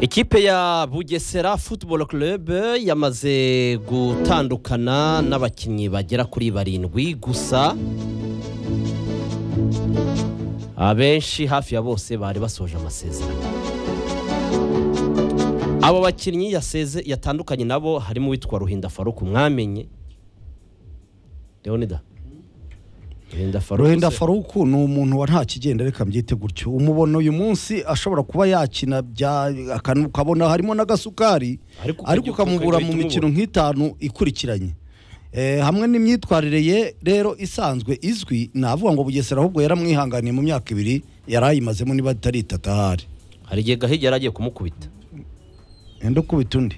ikipe ya bugesera futuboro kurebe yamaze gutandukana n'abakinnyi bagera kuri barindwi gusa abenshi hafi ya bose bari basoje amasezerano abo bakinnyi yaseze yatandukanye nabo harimo uwitwa ruhinda faruku mwamenye leonida ruhinda faruku ruhinda se- faruku ni umuntu wa nta kigenda reka mbyite gutyo umubona uyu munsi ashobora kuba yakina bya akantu ukabona harimo n'agasukari Ariko ukajya- ariko ukamubura ukagahita mu mikino umubura. nk'itanu ikurikiranye Eh, hamwe n'imyitwarire ye rero isanzwe izwi navuga ngo bugesera ahubwo yaramwihanganiye mu myaka ibiri yari ayimazemo niba atari itatu ahari hari igihe gahigi yari agiye kumukubita enda ukubita undi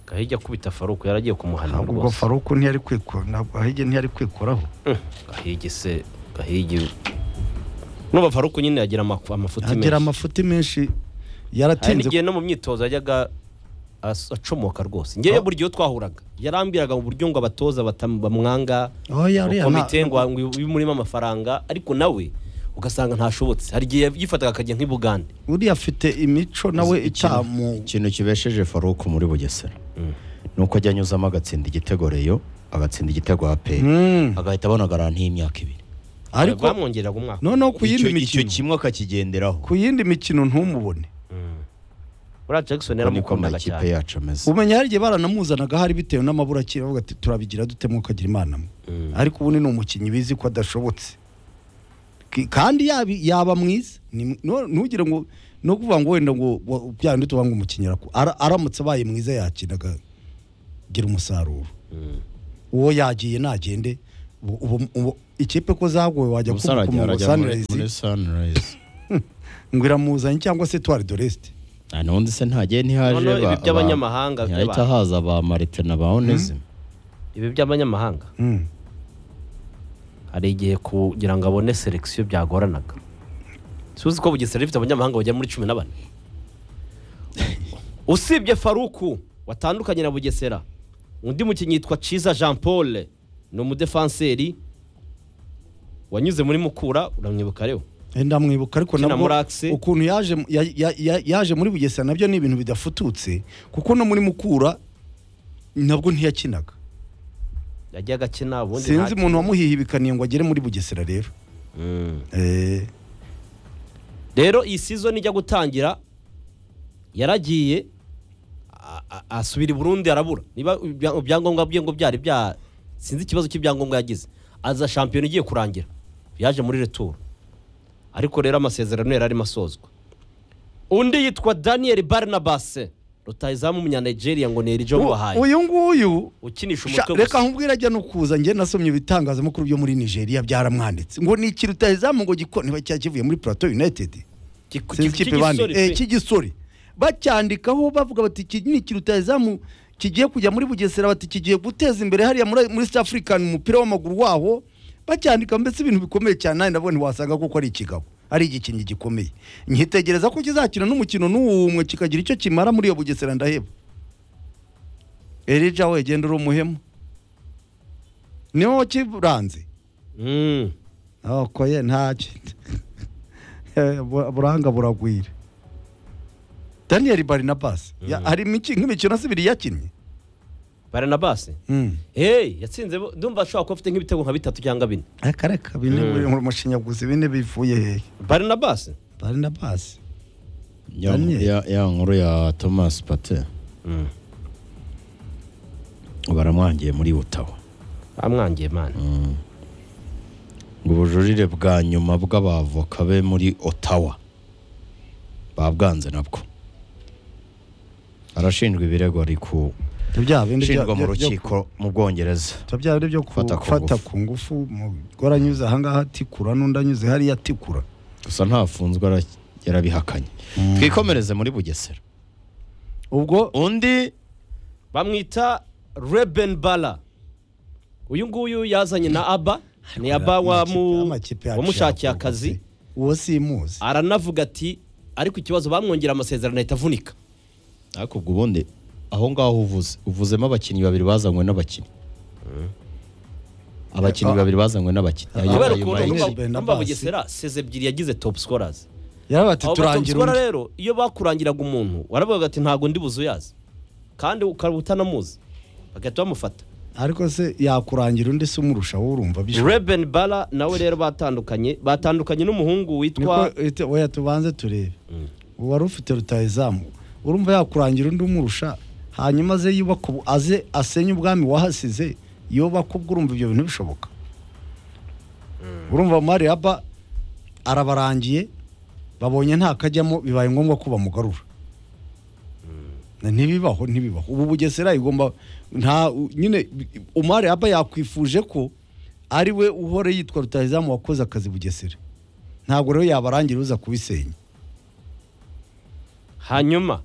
gahigi akubita faruku yari agiye kumuhana ntabwo ubwo rwose faruku ntiyari kwikora ntabwo ahige ntiyari kwikoraho Mm, gahigi se gahigi n'ubu faruku nyine yagira amafu- amafuti agira menshi amafuti menshi hari yaratinze n'igihe no mu myitozo yajyaga as- acomoka rwose ngewe buryo iyo twahuraga yarambiraga mu buryo ngo abatoza batam- bamwanga Oh, ya, uriya nta- komite ngo bimurimo amafaranga ariko nawe ugasanga ntashobotse hari igihe yifataga akajya nk'i bugande uriya afite imico nawe itamu ikintu kibesheje faruku muri bugesera ni uko ajya anyuzamo agatsinda igitego reyo agatsinda igitego aperi Mm. agahita abona garanti y'imyaka ibiri ariko bamwongereraga umwaka noneho ku icyo yindi icyo mikino kimwe akakigenderaho ku yindi mikino ntumubone buriya jackson Uko niko yaramukundaga amakipe cyane yacu ameze umenya hari igihe baranamuzanaga hari bitewe n'amabura akiri avuga ati turabigira dute mwukagira imana mwe ariko ubu ni umukinnyi bizi ko adashobotse K- kandi yabi- yaba mwiza Ni mw- no- ntugire ngo no kuvuga ngo wenda ngo wa- byandi tuvuga ngo umukinnyi araku- ara- aramutse abaye mwiza yakinaga gira umusaruro uwo yagiye nagende ubu- ubu- ubu- ikipe ko zagowe wajya kuvuga ku ngo sanirayizi sanirayizi ngo iramuzanye cyangwa se tuwari doresite nta n'undi se ntagiye ntihaje Noneho ibi ba- by'abanyamahanga ba- by'aba- ntihahita haza ba marite na ba onesime ibi by'abanyamahanga hari igihe kugira ngo abone selekisiyo byagoranaga si uzi ko bugesera rifite abanyamahanga bagera muri cumi na bane usibye faruku watandukanye na bugesera undi mukinnyi yitwa ciza jean paul ni umudefanseri wanyuze muri mukura uramwibuka rero ndamwibuka ariko Ukina nabwo muri Axe. ukuntu yaje ya- ya- ya- yaje muri bugesera nabyo ni ibintu bidafututse kuko no muri mukura nabwo ntiyakinaga yagiye agakina ubundi sinzi ntacyo. umuntu wamuhihibikaniye ngo agere muri bugesera rero Mm. Eh, rero iyi season ijya gutangira yaragiye a- a- asubira i burundi arabura niba ibya- ibyangombwa bye ngo byari bya sinzi ikibazo cy'ibyangombwa yagize aza shampiyona igiye kurangira yaje muri returu ariko rero amasezerano yari arimo asozwa undi yitwa daniel barnabase rutahizamu umunyanigeria ngo ni erijo bahaye uyu nguyu ukinisha sha- umutwe reka gusa nkubwire ajya no kuza njye nasomye ibitangazamakuru byo muri nigeria byaramwanditse ngo ni ikintu utahizamu ngo gikone niba cyakivuye muri plateau united Kiku- sinzi kiku- ikipe kigisore bandi pe. Eh, cy'igisore bacyandikaho bavuga bati iki ni ikintu utahizamu kigiye kujya muri bugesera bati kigiye guteza imbere hariya muri muri East African umupira w'amaguru waho bacyandika mbese ibintu bikomeye cyane nawe ndabona wasanga kuko ari ikigabo ari igikinnyi gikomeye nkitegereza ko kizakina n'umukino n'umwe kikagira icyo kimara muri iyo bugesera ndaheba erija we genda uri umuhemu niwe wakiranze Mm. oko ye ntacyo buranga buragwira daniyeli barinabasi hari imiki- nk'imikino se ibiri yakinnye barnabase hey yatsinze bo- ndumva ashobora kuba afite nk'ibitego nka bitatu cyangwa bine reka reka bine buri mu mushinyaguzi bine bivuye hehe barnabase barinabasi ya Daniel. ya- ya nkuru ya thomas pate Mm. baramwangiye muri butaho amwangiye mani ngo ubujurire bwa nyuma bw'abavoka be muri otawa babwanze nabwo arashinjwa ibirego ari kushinjwa bya bindi bya- mu byo- byo- rukiko mu bwongereza bya- bya bindi byo Gufata ku gufata ngufu. ku ngufu umugore anyuze ahangaha atikura n'undi anyuze hariya atikura gusa ntafunzwe ara- yarabihakanye twikomereze muri bugesera ubwo undi bamwita reben bara uyu nguyu yazanye na aba ni aba amakipe- wamu- amakipe yacu wamushakiye yakuwe akazi se. uwo simuzi aranavuga ati ariko ikibazo bamwongera amasezerano ahita avunika ariko ubwo ubundi aho ngaho uvuze uvuzemo abakinnyi babiri bazanywe n'abakinnyi abakinnyi babiri bazanywe n'abakinnyi Ayo- kubera ayo ukuntu mayici. numva- Daniel Benabasi. numva bugesera seze ebyiri yagize topu sikorazi yarabaye ati abo turangira batogora undi rero iyo bakurangiraga umuntu waravugaga ati ntabwo ndi buzuyazi kandi ukaba utanamuzi bagahita bamufata ariko se yakurangira undi se umurushaho urumva bishobora reben bara nawe rero batandukanye batandukanye n'umuhungu niko witwa ite- oya tubanze turebe uwari ufite rutayizamu urumva yakurangira undi umurusha hanyuma aze yubaka ubu- aze asenye ubwami wahasize yubaka ubwo urumva ibyo bintu bishoboka urumva mariaba arabarangiye babonye nta kajyamo bibaye ngombwa ko bamugarura Na ntibibaho ntibibaho ubu bugesera igomba nta u- nyine umariaba yakwifuje ko ari we uhora yitwa rutayizamu wakoze akazi bugesera ntabwo rero yabarangira uza kubisenya hanyuma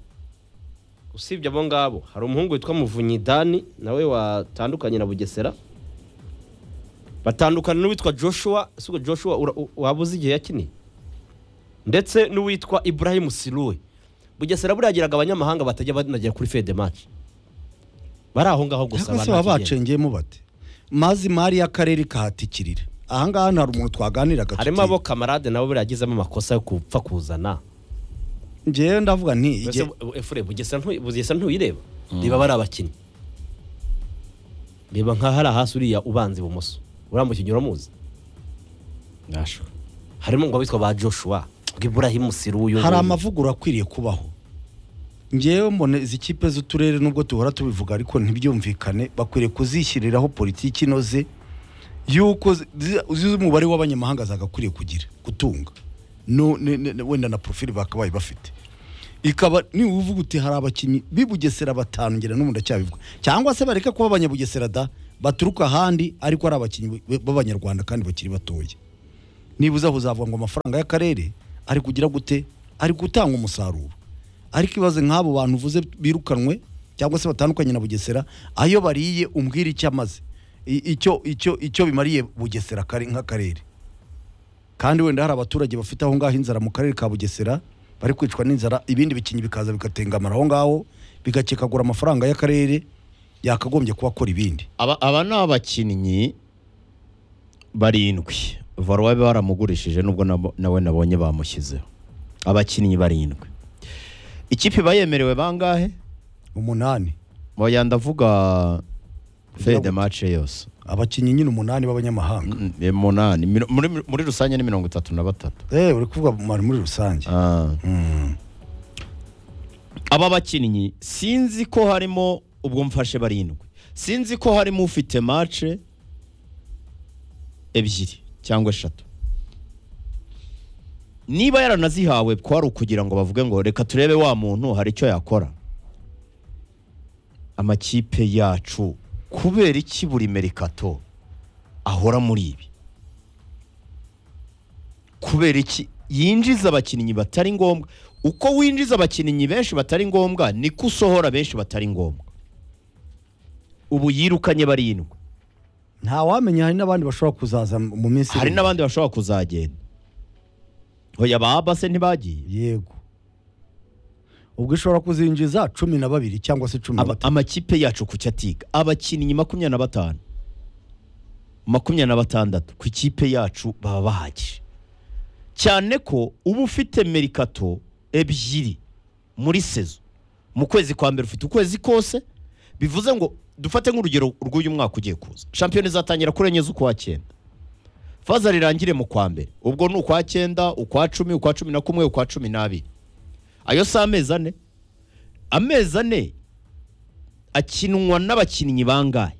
usibye abo ngabo hari umuhungu witwa muvunyi dani nawe watandukanye na bugesera batandukana n'uwitwa joshua sigo joshua ura- u- waba uzi igihe yakiniye ndetse n'uwitwa ibrahim siruwe bugesera buriya agiraga abanyamahanga batajya banagera kuri fede match bari aho ngaho gusa ariko abantu se baba bakigenda. bacengeyemo bate mazi mari y'akarere kahatikirira aha ngaha nta umuntu twaganiraga harimo abo tuti- kamarade nabo buriya agizemo amakosa yo kupfa kuzana ngewe ndavuga nti Mbese igihe- bu- efure bugesera ntu- bugesera ntuyireba reba bari abakinnyi reba nka hari ahasi uriya ubanza ibumoso uriya mukinnyi uramuzi nasho harimo ngo witwa ba joshua ngo iburahimu siru uyu hari nguyu. amavugurura akwiriye kubaho ngewe mbona izi kipe z'uturere nubwo duhora tubivuga ariko ntibyumvikane bakwiriye kuzishyiriraho politiki inoze y'uko zi- zi- zi- umubare w'abanyamahanga zagakwiriye kugira gutunga No- ne- ne- ne- wenda na porofili bakabaye bafite ikaba niba uvuga uti hari abakinnyi b'ibugesera batanu ngera n'ubu ndacyabivuga cyangwa se bareka kuba abanyabugesera da baturuka ahandi ariko ari abakinnyi b- b'abanyarwanda kandi bakiri batoya nibuze aho uzavuga ngo amafaranga y'akarere ari kugira gute ari gutanga umusaruro ariko ibaze nk'abo bantu uvuze birukanwe cyangwa se batandukanye na bugesera ayo bariye umbwira icyo amaze I- icyo icyo icyo bimariye bugesera kare- nk'akarere kandi wenda hari abaturage bafite aho ngaho inzara mu karere ka bugesera bari kwicwa n'inzara ibindi bikingi bikaza bikatengamara aho ngaho bigakekagura amafaranga y'akarere yakagombye kuba akora ibindi aba aba ni abakinnyi barindwi varuwa baramugurishije nubwo nabo- nawe nabonye bamushyizeho abakinnyi barindwi ikipe iba yemerewe bangahe umunani Oya ndavuga fede Ndavuga- mace yose abakinnyi nyine umunani b'abanyamahanga Mm, mm, umunani Miro- muri, muri rusange ni mirongo itatu na batatu eh uri kuvuga muri rusange Ah. Mm. aba bakinnyi sinzi ko harimo ubwo mfashe barindwi sinzi ko harimo ufite mace ebyiri cyangwa eshatu niba yaranazihawe kwari ukugira ngo bavuge ngo reka turebe wa muntu hari icyo yakora amakipe yacu kubera iki buri merikato ahora muri ibi kubera iki yinjiza abakinnyi batari ngombwa uko winjiza abakinnyi benshi batari ngombwa niko usohora benshi batari ngombwa ubu yirukanye barindwi ntawamenya hari n'abandi bashobora kuzaza mu minsi hari iri imbere. n'abandi bashobora kuzagenda hoya ba abase ntibagiye yego ubwo ishobora kuzinjiza cumi na babiri cyangwa se cumi na Aba- batatu amakipe yacu ku cyo atiga abakinnyi makumyabiri na batanu makumyabiri na batandatu ku ikipe yacu baba bahagije cyane ko uba ufite merikato ebyiri muri sezo mu kwezi kwa mbere ufite ukwezi kose bivuze ngo dufate nk'urugero rw'uyu mwaka ugiye kuza shampiyona izatangira kuri enye z'ukwa cyenda faza rirangire mu kwa mbere ubwo ni ukwa cyenda ukwa cumi ukwa cumi na kumwe ukwa cumi n'abiri ayo si amezi ane amezi ane akinwa n'abakinnyi bangahe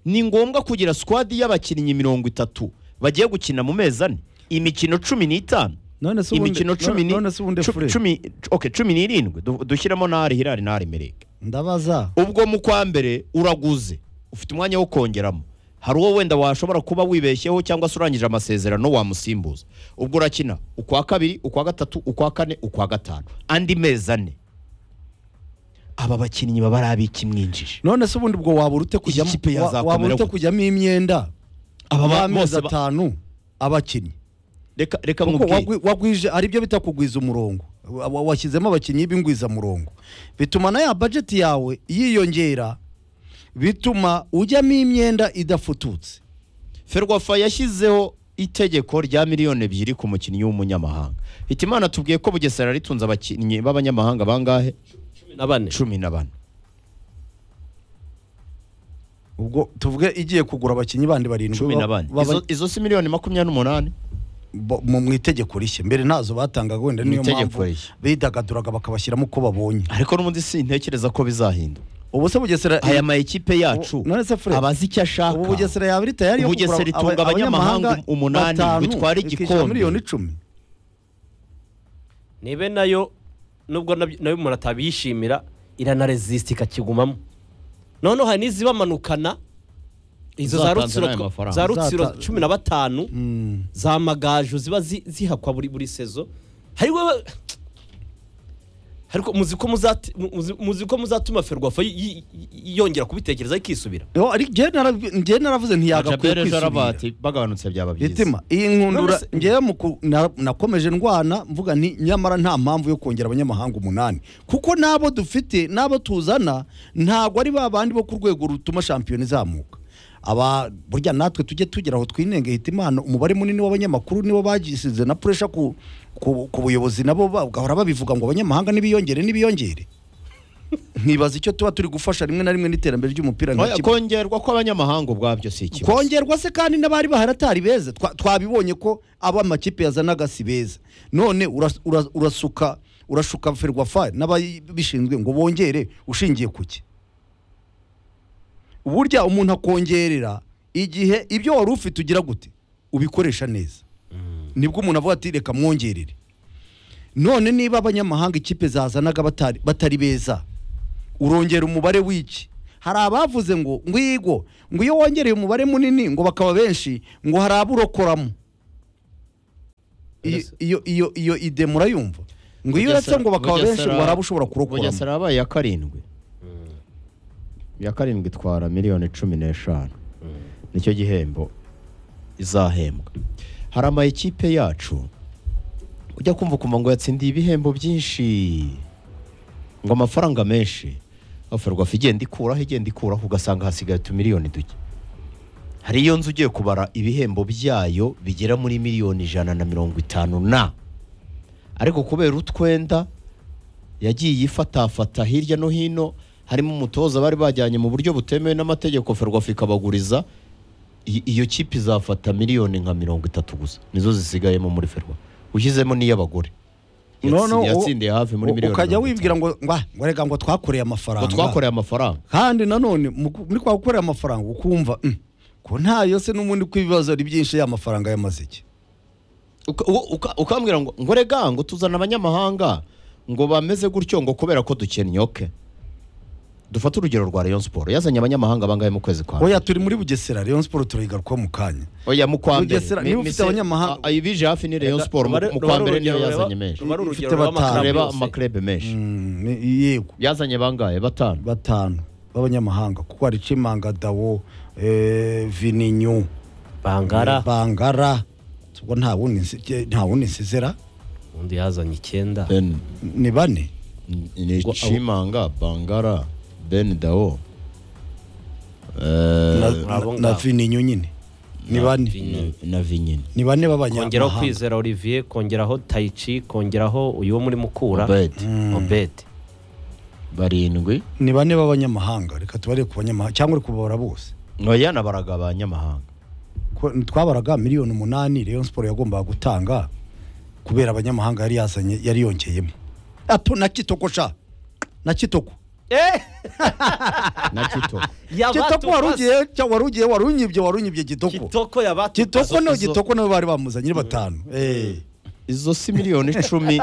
ni ngombwa kugira squad y'abakinnyi mirongo itatu bagiye gukina mu mezi ane imikino cumi n'itanu none se ubundi imikino cumi ni- none se ubundi cu- fure cumi- okay, cumi n'irindwi du- dushyiramo n'ahari hirari n'ahari mereke ndabaza ubwo mu kwa mbere uraguze ufite umwanya wo kongeramo hari uwo wenda washobora kuba wibeshyeho cyangwa se urangije amasezerano wamusimbuza ubwo urakina ukwa kabiri ukwa gatatu ukwa kane ukwa gatanu andi mezi ane aba bakinnyi baba ari ab'ikimwinjije none se ubundi ubwo wabura ute kujyamo kipe wa- yazakomera wabura ute gute? kujyamo imyenda Aba ba- y'amezi bose ba- atanu abakinnyi reka reka kuko nkubwire. wagwi- wagwije ari byo bita kugwiza umurongo Wa- wa- washyizemo abakinnyi b'ingwizamurongo bituma na ya bajeti yawe yiyongera bituma ujyamo imyenda idafututse ferwafa yashyizeho itegeko rya miliyoni ebyiri ku mukinnyi w'umunyamahanga hitimana tubwiye ko bugesera ritunze abakinnyi b'abanyamahanga bangahe cumi na bane cumi na bane ubwo tuvuge igiye kugura abakinnyi bandi barindwi cumi ba- na bane baba- Izo- izo si miliyoni makumyabiri n'umunani bo- mu mu itegeko rishya mbere ntazo batangaga wenda Mu niyo itegeko mpamvu rishya. bidagaduraga bakabashyiramo uko babonye ariko n'ubundi sintekereza ko bizahinduka ubu se bugesera aya ma ekipe yacu None se Fred, abazi icyo ashaka ubu bugesera yaba iri tayari yo kugura Bugesera aba- itunga abanyamahanga umunani batanu, bitwara ikishyura igikombe. miliyoni icumi nibe nayo nubwo nabyo- nayo umuntu atabishimira iranaresisita ikakigumamo noneho hari n'izibamanukana izo za Zatanze rutsiro n'ayo twa- mafaranga. za rutsiro Zata- cumi na batanu za magaju ziba zi- zihakwa buri buri sezo hari wowe ariko muzi ko muzati- mu- muzi- muzi ko muzatuma ferwafa yi- yi- yi- yongera kubitekereza ikisubira Yo, ari- njyewe narabwi- njyewe naravuze ntiyagakwiye Jabel ejo aravuga kwisubira ati bagabanutse byaba byiza bitima iyi nkundura None se- njyewe mu ku- na- nakomeje ndwana mvuga nti nyamara nta mpamvu yo kongera abanyamahanga umunani kuko n'abo dufite n'abo tuzana ntabwo ari ba bandi bo ku rwego rutuma shampiyona izamuka aba burya natwe tujye tugera aho twinenge hitimana umubare munini w'abanyamakuru nibo bagisize na puresha ku, ku, ku buyobozi nabo bagahora babivuga ngo abanyamahanga nibiyongere nibiyongere nkibaza icyo tuba turi gufasha rimwe na rimwe n'iterambere ry'umupira nka Oya, kimwe. kongerwa kw'abanyamahanga ubwabyo si ikibazo kongerwa se kandi n'abari bahari atari beza Twa- twabibonye ko aba makipe yazanaga si beza none uras- uras- urasuka urashuka ferwafa n'ababishinzwe ngo bongere ushingiye ku ki burya umuntu akongerera igihe ibyo wari ufite ugira gute ubikoresha neza nibwo umuntu avuga ati reka mwongerere none niba abanyamahanga ikipe zazanaga batari, batari beza urongera umubare w'iki hari abavuze ngo ngwigo ngo iyo wongereye umubare munini ngo bakaba benshi ngo hari abo urokoramo iyo Mbese- iyo iyo iyo ide murayumva ngo iyo uretse ngo bakaba benshi ngo hari abo ushobora kurokoramo bugesera yabaye iya karindwi iya karindwi itwara miliyoni cumi n'eshanu nicyo gihembo izahembwa hari ama ekipe yacu ujya kumva ukumva ngo yatsindiye ibihembo byinshi ngo amafaranga menshi afarwafa igenda ikuraho igenda ikuraho ugasanga hasigaye utumiliyoni duke hari iyo nzu ugiye kubara ibihembo byayo bigera muri miliyoni ijana na mirongo itanu na ariko kubera utwenda yagiye ifatafata hirya no hino harimo umutoza bari bajyanye mu buryo butemewe n'amategeko ferwafa ikabaguriza I- iyo kipe izafata miliyoni nka mirongo itatu gusa nizo zisigayemo muri ferwa ushyizemo n'iy'abagore No, no, Yatsi- u- yatsindiye hafi muri u- miliyoni ukajya mirongo wibwira itanu. ngo ngwa ngo reka ngo twakoreye amafaranga ngo twakoreye amafaranga kandi nanone mu- muri kwa gukorera amafaranga ukumva "Mm, ko ntayo se n'ubundi ko ibibazo ari byinshi ya mafaranga y'amaze iki Uka- uwo- uka- ukambwira ngo ngo rega ngo tuzana abanyamahanga ngo bameze gutyo ngo kubera ko dukennye oke dufate urugero rwa Rayon Sport yazanye abanyamahanga bangahe mu kwezi kwa oya turi muri bugesera Rayon Sport turayigarukaho mu kanya oya mu kwa mbere Bugesera, Mi- niba ufite mise- abanyamahanga- a- a- ibije hafi ni Rayon Sport mu mu kwa mbere niyo yazanye menshi rubare Ifite urugero rw'amakarame batanu. tureba yose. amaklebe menshi Mm, ni- yego yazanye bangahe batanu batanu b'abanyamahanga kuko hari Chimanga Dawo eh, Vininyu bangara Bangara ubwo nta wundi nsi- nta wundi nsizera undi yazanye icyenda Ben ni bane ni Ngo- Chimanga Bangara Ben Dao na, eh abo na ngabo. Vininyu nyine ni bane Vini. na Vinyine ni bane kongeraho b'abanyamahanga kwizera olivier kongeraho tayici kongeraho uyu wo muri mukura Obed obedi barindwi ni bane b'abanyamahanga reka tubare ku banyamahanga cyangga uri kubabara bose oya nabaraga abanyamahanga ko twabaraga miliyoni umunani Rayon Sport yagombaga gutanga kubera abanyamahanga yari yazanye yari yongeyemo ato na kitoko sha na kitoko na Kitoko kitoko warugiye warugiye warunyibye warunyibye kitoko kitoko yabatu kitoko no Izo- kitoko nabo bari bamuzanye ari batanu eh izo si miliyoni icumi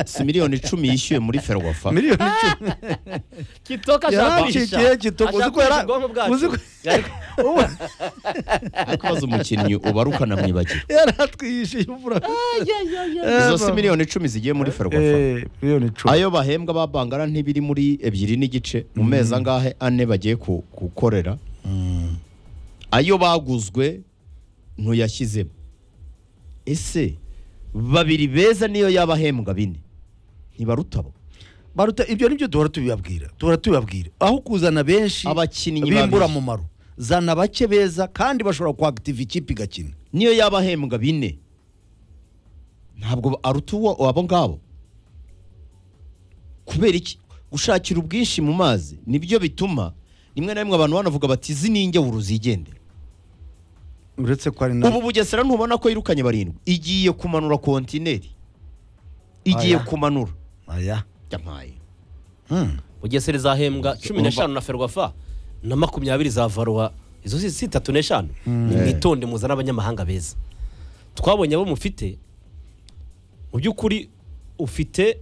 si miliyoni icumi yishyuye muri ferwafa miliyoni icumi kitoko yaracikiye kitoko uziko yara uziko ubu- ariko baza umukinnyi ubaruka na mwibagira yaratwiyishije imvura izo si miliyoni icumi zigiye muri ferwafa eh miliyoni icumi ayo bahembwa ba bangara ntibiri muri ebyiri n'igice mu mezi angahe ane bagiye ku- gukorera ayo baguzwe ntuyashyizemo ese babiri beza niyo y'abahembwa bine ntibarutabo baruta ibyo nibyo duhora tubibabwira duhora tubibabwira aho kuzana benshi Abakinnyi bimbura babiri. mumaro zana bake beza kandi bashobora kwagitiva ikipe igakina niyo yaba ahembwa bine ntabwo aruta uwo abo ngabo kubera iki gushakira ubwinshi mu mazi nibyo bituma rimwe na rimwe abantu banavuga bati izi ni ingeburo zigendera uretse ko hari ubu na bugesera ntubona ko yirukanye barindwi igiye kumanura kontineri igiye Aya. kumanura aya yampaye Hmm. bugesera izahembwa cumi Urumva- n'eshanu na ferwafa na makumyabiri za varuwa izo si si itatu n'eshanu ni mwitonde muzana abanyamahanga beza twabonye abo mufite mu by'ukuri ufite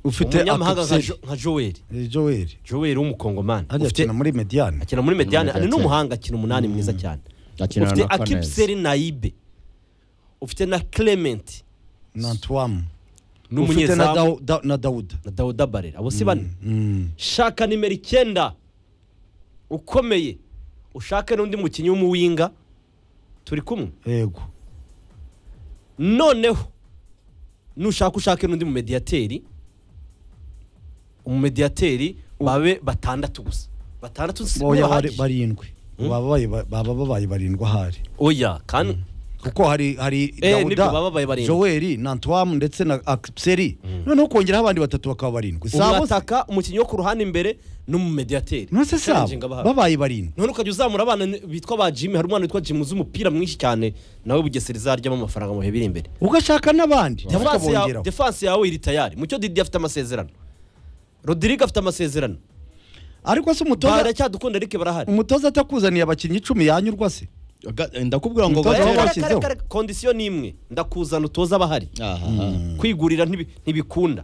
ufite umunyamahanga nka akiseri Jo- nka joel joel joel w'umukongomani hajya Ufite- akina muri mediyani akina muri mediyani Muri ni Mediyani. n'umuhanga akina umunani mwiza cyane ufite akipseri nayibe ufite na clement na antoine ni ufite na umunyezamu Dawu- Da- na dawuda na dawuda barera abo si bane Hmm. shaka nimero icyenda ukomeye ushake n'undi mukinnyi w'umuwinga turi kumwe yego noneho nushaka ushake n'undi mumediyateri umumediyateri babe batandatu gusa batandatu si oya bari- bahagije. barindwi bababaye ba- baba babaye barindwi ahari oya kandi kuko hari hari Eh, nibyo, baba babaye barindwi. joel na antoine ndetse na akiseri noneho kongeraho abandi batatu bakaba barindwi Sabo se- urataka umukinnyi wo ku ruhande imbere n'umumediyateri nonese sabo Challenging abahawe. babaye barindwi none ukajya uzamura abana bitwa ba jimmy hari umwana witwa jimmy uzi umupira mwinshi cyane nawe bugesera izaryamo amafaranga mu bihe biri imbere ugashaka n'abandi nabo Defense ya- ukabongeraho defense yawe iri tayari mucyo didi afite amasezerano rodrigue afite amasezerano ariko se umutoza baracyadukunda ariko barahari umutoza atakuzaniye abakinnyi icumi yanyurwa se ndakubwira ngo Umutoza gatera w'aba- Kare- bashyizeho. kare- kare- kondisiyo ni imwe ndakuzana utoza abahari aha kwigurira ntibi- ntibikunda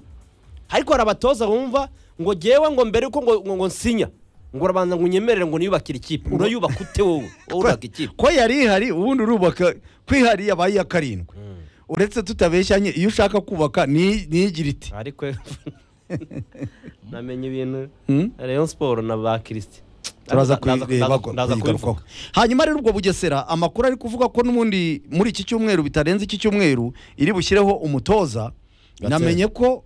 ariko hari abatoza bumva ngo ngewe ngo mbere yuko ngo ngo- ngo nsinya ngo urabanza ngo unyemerere ngo niyubakire ikipe urayubaka ute wowe wowe urubaka ikipe ko yari ihari ubundi urubaka kwihari yabaye iya karindwi uretse tutabeshyanye iyo ushaka kubaka ni- niyigira iti ariko namenye ibintu Hmm? rayon siporo na ba kirisiti turaza kuyireba kuyigarukaho hanyuma rero ubwo bugesera amakuru ari kuvuga ko n'ubundi muri iki cyumweru bitarenze iki cyumweru iri bushyireho umutoza Gatera. namenye ko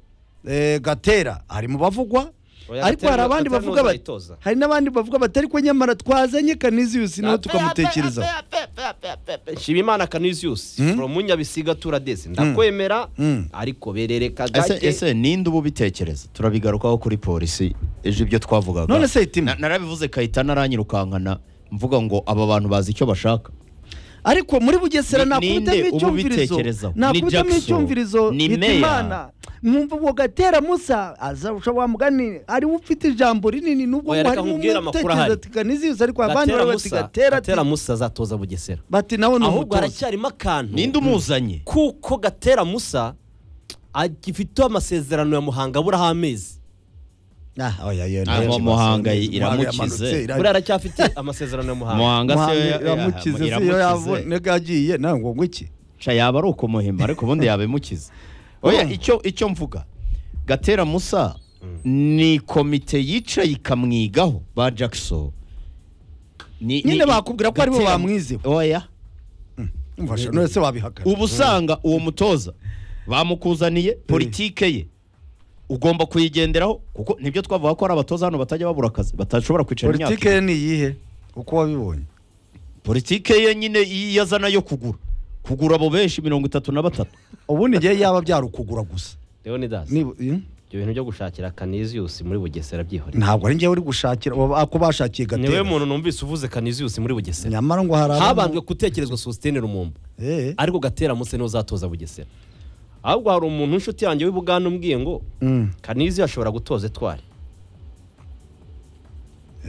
eh, gatera ari mu bavugwa Oya, ariko hari Gatera- abandi Gatera bavuga bati- ntuzayitoza. hari n'abandi bavuga bati ariko nyamara twazanye kaniziyusi nawe tukamutekerezaho nshimimana kanisius from nyabisiga turadeze ndakwemera Mm. ariko berereka ese gake ese ninde uba ubitekereza turabigarukaho kuri polisi ejo ibyo twavugaga None se itima? Na- narabivuze kahita naranyirukankana mvuga ngo aba bantu bazi icyo bashaka ariko muri bugesera Ni- nakubitamo ninde uba icyumvirizo ubitekerezaho? Ni nakubitamo Jackson, icyumvirizo ni bita Meya. imana mwumva uwo gatera musa aza ushobora mugani ariwe ufite ijambo rinini nubwo Oya, ngo reka harimo nkubwire umwe amakuru utekereza ahari. ati kaniziyusi ariko abandi bari bati gatera ati gatera musa azatoza bugesera bati nawe ni ahubwo umutoza haracyarimo akantu ninde umuzanye kuko gatera musa agifiteho amasezerano ya muhanga aburaho amezi Ah, oya, oya, Ah, oya, Muhanga oya, iramukize. yamanutse, ira- buriya aracyafite amasezerano ya muhanga muhanga Muhanga se iramukize se iyo iramukize yaboneka agiye nawe ngo ngwiki ca yaba ari uko muhima ariko ubundi yabimukiza oya Mm. icyo icyo mvuga gatera musa ni komite yicaye ikamwigaho ba jackson Ni- Nyine ni- bakubwira ko aribo Gatera- bamwizeho. oya mfasha none se wabihakana uba usanga uwo mutoza bamukuzaniye politike ye ugomba kuyigenderaho kuko nibyo twavuga ko hari abatoza hano batajya babura akazi batashobora kwicara imyaka politike ibiri. ye ni iyihe uko wabibonye politike ye nyine iyo azana yo kugura kugura abo benshi mirongo itatu na batatu ubundi ngewe yaba byari ukugura gusa leonidas Niba- eh? ibyo bintu byo gushakira kanisius muri bugesera byihorera ntabwo ari ngewe uri gushakira ako bashakiye niwe gatera muntu numvise uvuze kanisius muri bugesera nyamara ngo hari abamo- habanzwe gutekerezwa sositene rumumba Eh. ariko gatera munsi niwe uzatoza bugesera ahubwo hari umuntu w'inshuti yanjye w'i buganda umbwiye ngo Mm. kanizi ashobora gutoza etwari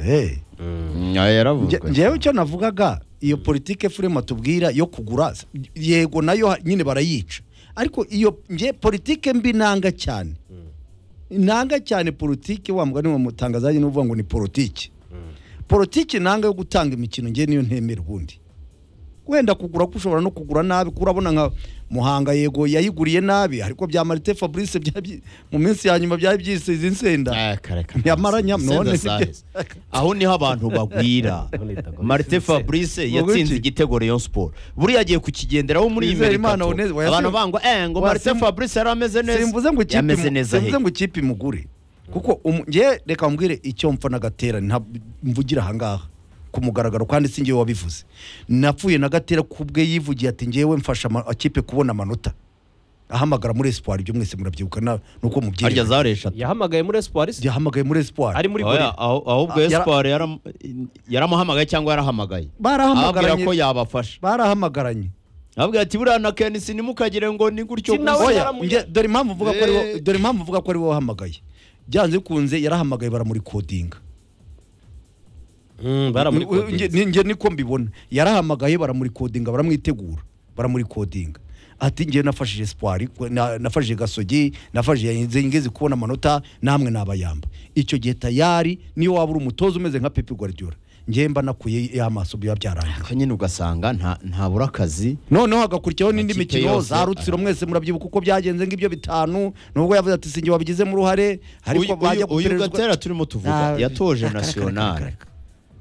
Eh. Nge- ngewe icyo navugaga iyo politike furema tubwira yo kugura yego nayo ha- nyine barayica ariko iyo nge politike mbi nanga cyane nanga cyane politike wa mugani wa mutangazanye n'uvuga ngo ni politike politike nanga yo gutanga imikino ngewe niyo ntemera ubundi wenda kugura ko ushobora no kugura nabi kuko urabona nka muhanga yego yayiguriye nabi ariko bya marite fabrice bya- byi- mu minsi ya nyuma byari byisize insenda Nyamara nyam- none aho niho abantu bagwira marite fabrice yatsinze Ubuki. igitego rayon sport buriya agiye kukigenderaho muri iyi Twizere Imana merikato Oneze- oya, abantu sim- bangwa eh ngo oya, marite sim- fabrice yari ameze neza simvuze ngo ikipe yameze mu- neza he simvuze ngo ikipe imugure kuko umu- nge reka mbwire icyo mpfa na gatera nta- mvugira ahangaha ku mugaragaro kandi si ngewe wabivuze napfuye na gatera ku bwe yivugiye ati ngewe mfasha ama- akipe kubona amanota ahamagara muri espoir ibyo mwese murabyibuka na- nuko harya mubyirinda zari eshatu yahamagaye muri espoir se yahamagaye muri espoir ari muri Oya, gorira aho- ahubwo Ah, yara- esipari yaramuhamagaye cyangwa yarahamagaye ababwira ko barahamagaranye yabafasha barahamagaranye ababwira ati buriya na kenisi ntimukagire ngo ni gutyo Si nawe gusa." Oya, yaramuye- nge- dore impamvu uvuga ko ari wo- Eh. dore impamvu uvuga ko ari wowe wahamagaye byanze bikunze yarahamagaye baramurikodinga baramurikodinga Nge- nge niko mbibona yarahamagaye baramurikodinga baramwitegura baramurikodinga ati ngewe nafashije espoir na- nafashije gasogi nafashije nze ngeze kubona amanota namwe nabayamba icyo gihe tayari niyo waba uri umutoza umeze nka pepe guardiola ngewe mba nakuye y'amaso biba byarangiye ariko nyine ugasanga nta- ntabura akazi noneho hagakurikiraho n'indi Amakipe mikino yose, za rutsiro aha. mwese murabyibuka uko byagenze ngibyo bitanu nubwo yavuze ati sinjye wabigizemo uruhare ariko Uyu- uyu- bajya uyu gupererezwa- gatera turimo tuvuga Ah, yatoje nasiyonari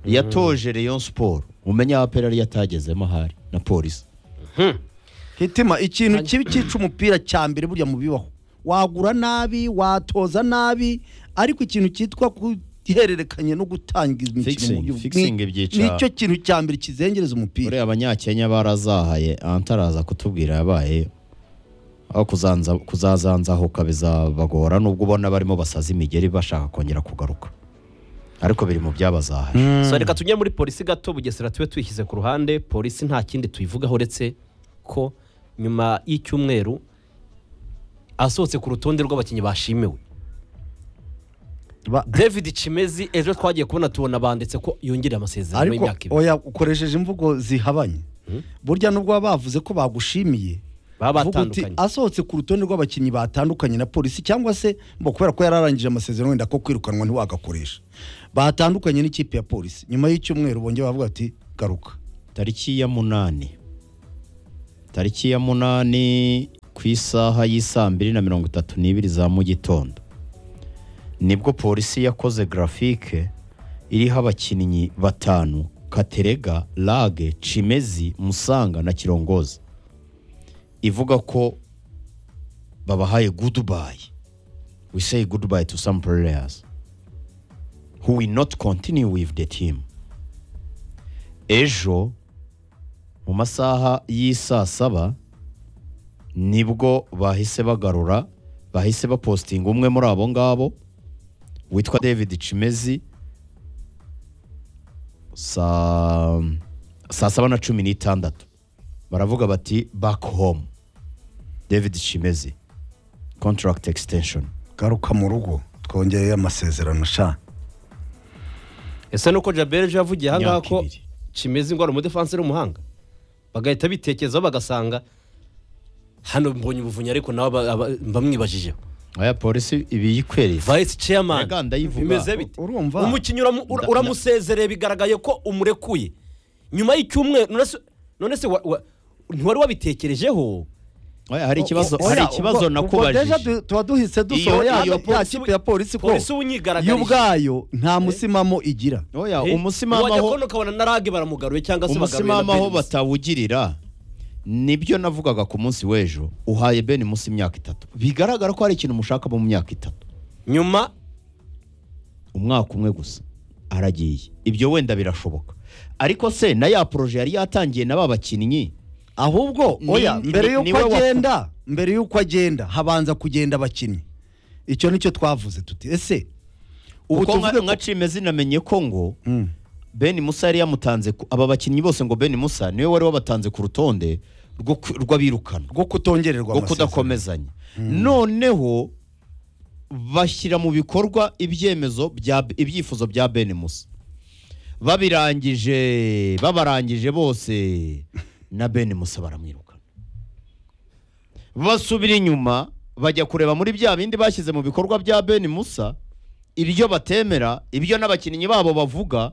yatoje rayon siporo umenye abapera ariyo atagezemo ahari na polisi hitima ikintu kibi cyica umupira cya mbere burya mu bibaho wagura nabi watoza nabi ariko ikintu cyitwa guhererekanya no gutanga imikino Fixing, mu by'ubu- fixing ni- ibyica- nicyo kintu cya mbere kizengereza umupira uriya abanyakenya barazahaye antaraza kutubwira yabaye aho kuzanza kuzazanzahuka bizabagora nubwo ubona barimo basaza imigeri bashaka kongera kugaruka ariko biri mu byabazahaye so reka tujye muri polisi gato bugesera tube twishyize ku ruhande polisi nta kindi tuyivugaho uretse ko nyuma y'icyumweru asohotse ku rutonde rw'abakinnyi bashimiwe Ba- david kimezi ejo twagiye kubona tubona banditse ko yongereye amasezerano ariko y'imyaka ibiri oya ukoresheje imvugo zihabanye burya nubwo baba bavuze ko bagushimiye baba uvuga uti batandukanye asohotse ku rutonde rw'abakinnyi batandukanye na polisi cyangwa se mbo kubera ko yararangije amasezerano wenda ko kwirukanwa ntiwagakoresha batandukanye n'ikipe ya polisi nyuma y'icyumweru bongeye bavuga ati garuka tariki ya munani tariki ya munani ku isaha y'isaa mbiri na mirongo itatu n'ibiri za mu gitondo nibwo polisi yakoze grafike iriho abakinnyi batanu katerega lage cimezi musanga na kirongozi ivuga ko babahaye goodbye we say goodbye to some players who will not continue with the team ejo mu masaha y'isaa saba nibwo bahise bagarura bahise bapositinga umwe muri abo ngabo witwa david cimezi saa saa saba na cumi n'itandatu baravuga bati back home david cimezi contract extension garuka mu rugo twongereye amasezerano sha ese nuko jabel ejo yavugiye ahangaha Imyaka ko ibiri. kimeze ngo ari umudefansi w'umuhanga bagahita bitekerezaho bagasanga hano mbonye ubuvunyi ariko nawe aba- aba- mba mwibajije aya polisi ibiyikwereza vice chairman Erega ndayivuga. bimeze bite Urumva? umukinnyi uramu- ura- Nda- uramusezereye bigaragaye ko umurekuye nyuma y'icyumweru none se- none se wa- wa- ntiwari wabitekerejeho hari ikibazo hari ikibazo nakubajije tuba duhise Iyo- dusohora ya- iyo ya polisi- kipe ya polisi ko polisi yo unyigaragarije ubwayo nta musimamo igira oya Eh, umusimamo wajya aho- kubona ukabona na rage baramugaruye cyangwa se umusimamo aho bagaruye na Benis. batawugirira nibyo navugaga ku munsi w'ejo uhaye ben munsi imyaka itatu bigaragara ko hari ikintu mushaka mu myaka itatu nyuma umwaka umwe gusa aragiye ibyo wenda birashoboka ariko se na ya poroje yari yatangiye na ba bakinnyi ahubwo Ni- oya ni- mbere ni y'uko we waku- agenda mbere y'uko agenda habanza kugenda abakinnyi icyo nicyo twavuze tuti ese ubu uko tuvuge ko nka cimezi namenye ko ngo Mm. ben musa yari yamutanze ku- aba bakinnyi bose ngo ben musa niwe wari wabatanze ku rutonde rwo ku- rw'abirukana rwo kutongererwa rwo amasezerano. kudakomezanya noneho bashyira mu bikorwa ibyemezo bya ibyifuzo bya Ben Musa babirangije babarangije bose na Ben Musa baramwirukana basubira inyuma bajya kureba muri bya bindi bashyize mu bikorwa bya Ben Musa ibyo batemera ibyo n'abakinnyi babo bavuga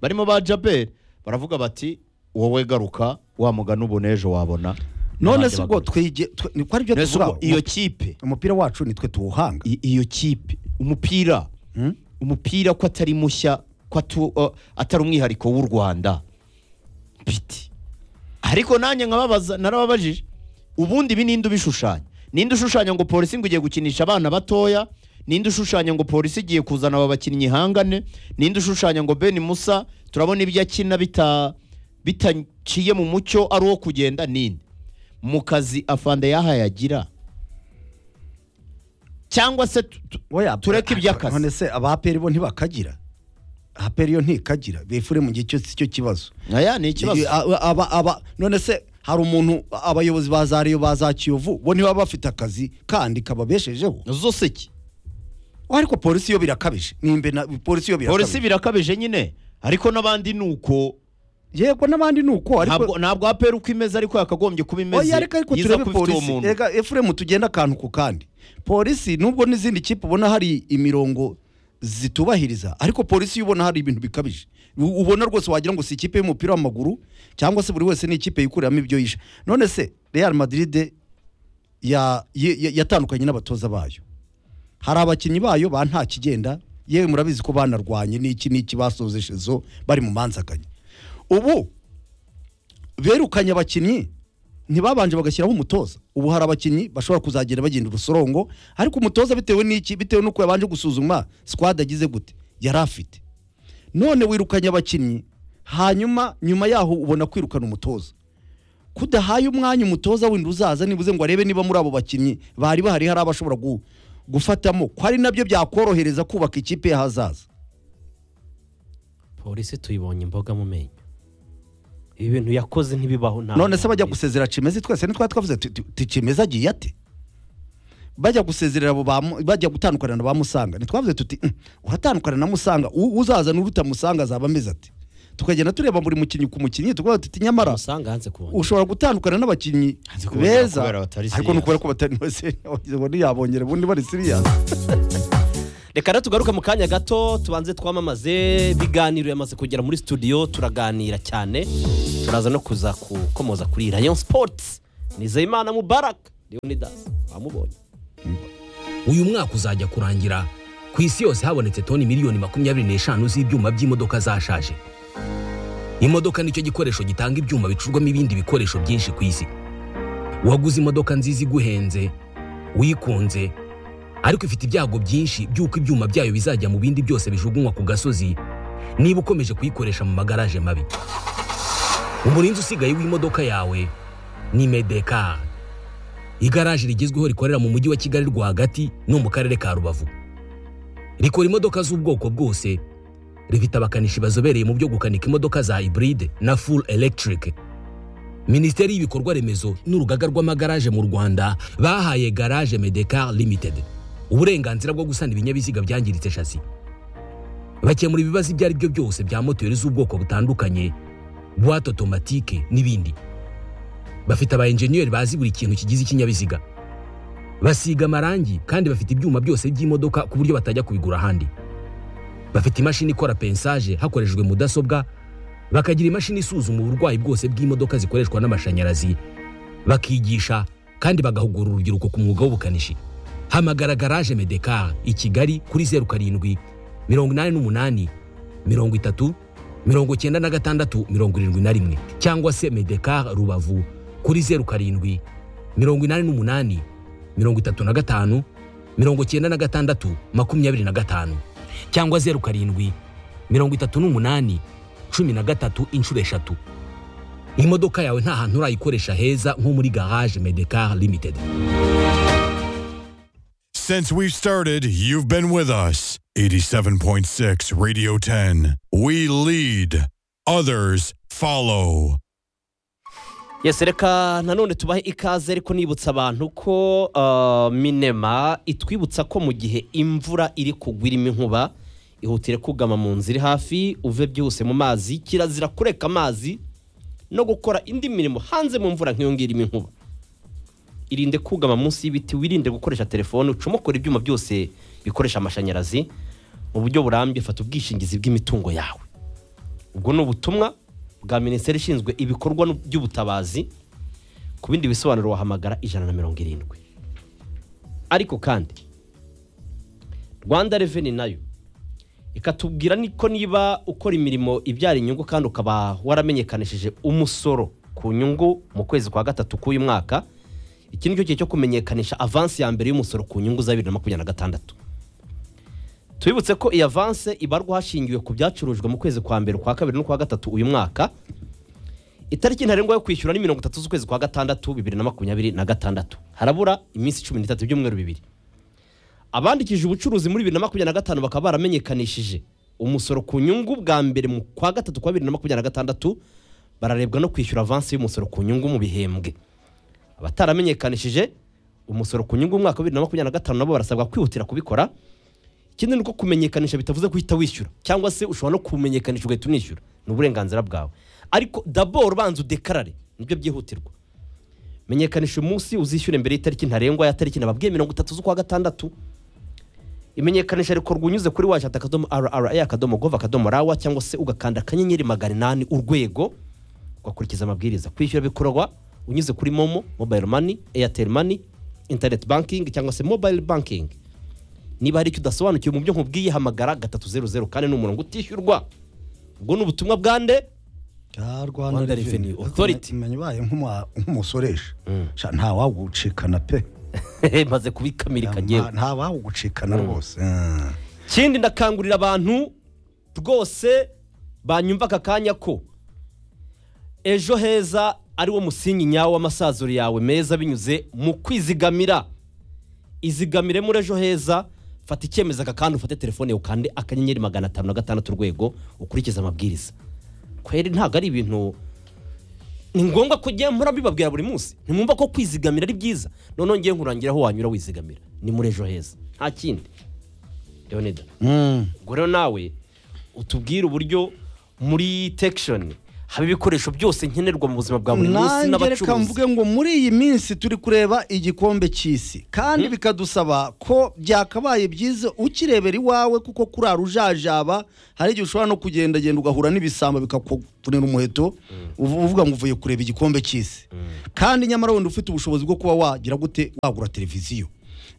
barimo ba Jabel baravuga bati wowe garuka wa mugani ubona ejo wabona none Abandi se ubwo bagaruka. twige twe- ni ko aribyo None se tubura ubwo iyo kipe umupira wacu nitwe tuwuhanga i- iyo kipe umupira Mm? umupira ko atari mushya ko atu- uh, atari umwihariko w'u rwanda biti ariko nanjye nkababaza narababajije ubundi ibi ninde ubishushanya ninde ushushanya ngo polisi ngo igiye gukinisha abana batoya ninde ushushanya ngo polisi igiye kuzana aba bakinnyi ihangane ninde ushushanya ngo Ben Musa turabona ibyo akina bita bitaciye mu mucyo ari uwo kugenda ninde mu kazi afande yahaye agira cyangwa se tu- tu- Oya, tureke ah, iby'akazi. none se abaperi bo ntibakagira aperi yo ntikagira befure mu gihe cyose icyo kibazo aya ni ikibazo Aba- aba aba none se hari umuntu abayobozi ba za Rayon ba za Kiyovu bo ntibaba bafite akazi kandi kababeshejeho zose iki ariko polisi yo birakabije nimbe na polisi yo birakabije polisi birakabije nyine ariko n'abandi ni uko yego n'abandi ni uko ntabwo ariko ntabwo apera uko imeze ariko yakagombye kuba imeze oya reka ariko yiza turebe kuba ifite uwo polisi muntu reka efuremu tugenda akantu ku kandi polisi nubwo n'izindi kipe ubona hari imirongo zitubahiriza ariko polisi yo ubona hari ibintu bikabije U- ubona rwose wagira ngo si ikipe y'umupira w'amaguru cyangwa se buri wese ni ikipe yikuriramo ibyo yishe none se real madrid ya- ye- ye- yatandukanye n'abatoza bayo hari abakinnyi bayo ba nta kigenda yewe murabizi ko banarwanye n'iki n'iki basoze shezo bari mu manzaganya ubu berukanye abakinnyi ntibabanje bagashyiraho umutoza ubu hari abakinnyi bashobora kuzagenda bagenda urusorongo ariko umutoza bitewe n'iki bitewe n'uko yabanje gusuzuma squad agize gute yari afite none wirukanye abakinnyi hanyuma nyuma yaho ubona kwirukana umutoza kudahaye umwanya umutoza wenda uzaza nibuze ngo arebe niba muri abo bakinnyi bari bahari hari abashobora gu- gufatamo ko ari nabyo byakorohereza kubaka ikipe y'ahazaza polisi tuyibonye imboga mu menyo ibi bintu yakoze ntibibaho nta none se bajya gusezera cimezi twese nitwa twavuze tuti tuti cimezi agiye ate bajya gusezerera abo ba Mu- bajya gutandukana na ba musanga ntitwavuze tuti "Mm, uratandukana na musanga u- uzaza n'uruta musanga azaba ameze ate tukagenda tureba buri mukinnyi ku mukinnyi tukavuga tuti nyamara usanga hanze kubona ushobora gutandukana n'abakinnyi Hanze kubona beza kubera batari ariko ni serious. ukubera ko batari serious ubundi yabongera ubundi bari serious reka rero tugaruke mu kanya gato tubanze twamamaze ibiganiro yamaze kugera muri studio turaganira cyane turaza no kuza gukomoza kuri rayon sports nizeyimana mubaraka leonidas wamubonye uyu mwaka uzajya kurangira ku isi yose habonetse toni miliyoni makumyabiri n'eshanu z'ibyuma by'imodoka zashaje imodoka nicyo gikoresho gitanga ibyuma bicurwamo ibindi bikoresho byinshi ku isi waguze imodoka nziza iguhenze wikunze ariko ifite ibyago byinshi by'uko ibyuma byayo bizajya mu bindi byose bijugunywa ku gasozi niba ukomeje kuyikoresha mu magaraje mabi umurinzi usigaye w'imodoka yawe ni medekari igaraje rigezweho rikorera mu mujyi wa kigali rwagati no mu karere ka rubavu rikora imodoka z'ubwoko bwose rifite abakanishi bazobereye mu byo gukanika imodoka za hybride na full electric minisiteri y'ibikorwa remezo n'urugaga rw'amagaraje mu rwanda bahaye garage medecar limited uburenganzira bwo gusana ibinyabiziga byangiritse shasi bakemura ibibazo ibyo ari byo byose bya moteri z'ubwoko butandukanye buwate otomatike n'ibindi bafite aba enjeniyeri bazi buri kintu kigize ikinyabiziga basiga amarangi kandi bafite ibyuma byose by'imodoka ku buryo batajya kubigura ahandi bafite imashini ikora pensaje hakoreshejwe mudasobwa bakagira imashini isuzuma uburwayi bwose bw'imodoka zikoreshwa n'amashanyarazi bakigisha kandi bagahugura urubyiruko ku mwuga w'ubukanishi hamagara garaje medekar i kigali kuri zeru karindwi mirongo inani n'umunani mirongo itatu mirongo icyenda na gatandatu mirongo irindwi na rimwe cyangwa se medekar rubavu kuri zeru karindwi mirongo inani n'umunani mirongo itatu na gatanu mirongo icyenda na gatandatu makumyabiri na gatanu cyangwa zeru karindwi mirongo itatu n'umunani cumi na gatatu inshuro eshatu imodoka yawe nta hantu urayikoresha heza nko muri garage medekar limited Since we've started, you've been with us. 87.6 Radio 10. We lead, others follow. yesi reka nanone tubahe ikaze ariko nibutsa abantu ko ah, minema itwibutsa ko mu gihe imvura iri kugwa irimo inkuba ihutire kugama mu nzu iri hafi uve byihuse mu mazi kirazira kureka amazi no gukora indi mirimo hanze mu mvura nk'iyo ngiyo irimo inkuba irinde kugama munsi y'ibiti wirinde gukoresha telefone ucomokora ibyuma byose bikoresha amashanyarazi mu buryo burambye fata ubwishingizi bw'imitungo yawe ubwo ni ubutumwa bwa minisiteri ishinzwe ibikorwa by'ubutabazi ku bindi bisobanuro wahamagara ijana na mirongo irindwi ariko kandi rwanda reveni nayo ikatubwira niko niba ukora imirimo ibyara inyungu kandi ukaba waramenyekanishije umusoro ku nyungu mu kwezi kwa gatatu k'uyu mwaka iki nicyo gihe cyo kumenyekanisha avansi ya mbere y'umusoro ku nyungu za bibiri na makumyabiri na gatandatu tubibutse ko iyi avanse ibarwa hashingiwe ku byacurujwe mu kwezi kwa mbere kwa kabiri no kwa gatatu uyu mwaka itariki ntarengwa yo kwishyura ni mirongo itatu z'ukwezi kwa gatandatu bibiri na makumyabiri na gatandatu harabura iminsi cumi n'itatu ibyumweru bibiri abandikishije ubucuruzi muri bibiri na makumyabiri na gatanu bakaba baramenyekanishije umusoro ku nyungu bwa mbere mu kwa gatatu kwa bibiri na makumyabiri na gatandatu bararebwa no kwishyura avansi y'umusoro ku nyungu mu bihembwe abataramenyekanishije umusoro ku nyungu umwaka wa bibiri na makumyabiri na gatanu nabo barasabwa kwihutira kubikora ikindi ni uko kumenyekanisha bitavuze guhita wishyura cyangwa se ushobora no kumenyekanisha ugahita unishyura ni uburenganzira bwawe ariko daboro ubanza udekarare nibyo byihutirwa menyekanisha umunsi uzishyura mbere y'itariki ntarengwa ya tariki nababwiye mirongo itatu z'ukwa gatandatu imenyekanisha rikorwa unyuze kuri waje akadomo rra akadomo gov akadomo rawa cyangwa se ugakanda akanyenyeri magana inani urwego ugakurikiza amabwiriza kwishyura bikorwa unyuze kuri momo mobile money airtel money internet banking cyangwa se mobile banking niba hari icyo udasobanukiwe mu byo nkubwiye hamagara gatatu zeru zeru kane ni umurongo utishyurwa ubwo ni ubutumwa bwande ya Rwanda rwanda Revenue Revenue Authority. menya ubaye nk'umu- nk'umusoresha Sha, ntawawucikana pe maze kubikamirika ngewe ntawawugucikana rwose Mm. ikindi ndakangurira abantu rwose banyumva aka kanya ko ejo heza ari wo musingi nyawo w'amasaziro yawe meza binyuze mu kwizigamira izigamire muri ejo heza fata icyemezo aka kanya ufate telefone yawe ukande akanyenyeri magana atanu na gatandatu urwego ukurikize amabwiriza kweri ntabwo ari ibintu ni ngombwa ko ugenda mpora mbibabwira buri munsi ntimwumva ko kwizigamira ari byiza noneho ngiye nkurangira aho wanyura wizigamira ni muri ejo heza nta kindi leonida Mm. ubwo rero nawe utubwire uburyo muri tekishoni haba ibikoresho byose nkenerwa mu buzima bwa buri munsi nange reka n'abacuruzi mvuge ngo muri iyi minsi turi kureba igikombe cy'isi kandi bikadusaba ko byakabaye byiza ukirebera iwawe kuko kurara ujajaba hari igihe ushobora no kugendagenda ugahura n'ibisambo bikakutunira umuheto uvu- uvuga ngo uvuye kureba igikombe cy'isi kandi nyamara wenda ufite ubushobozi bwo kuba wagira gute wagura televiziyo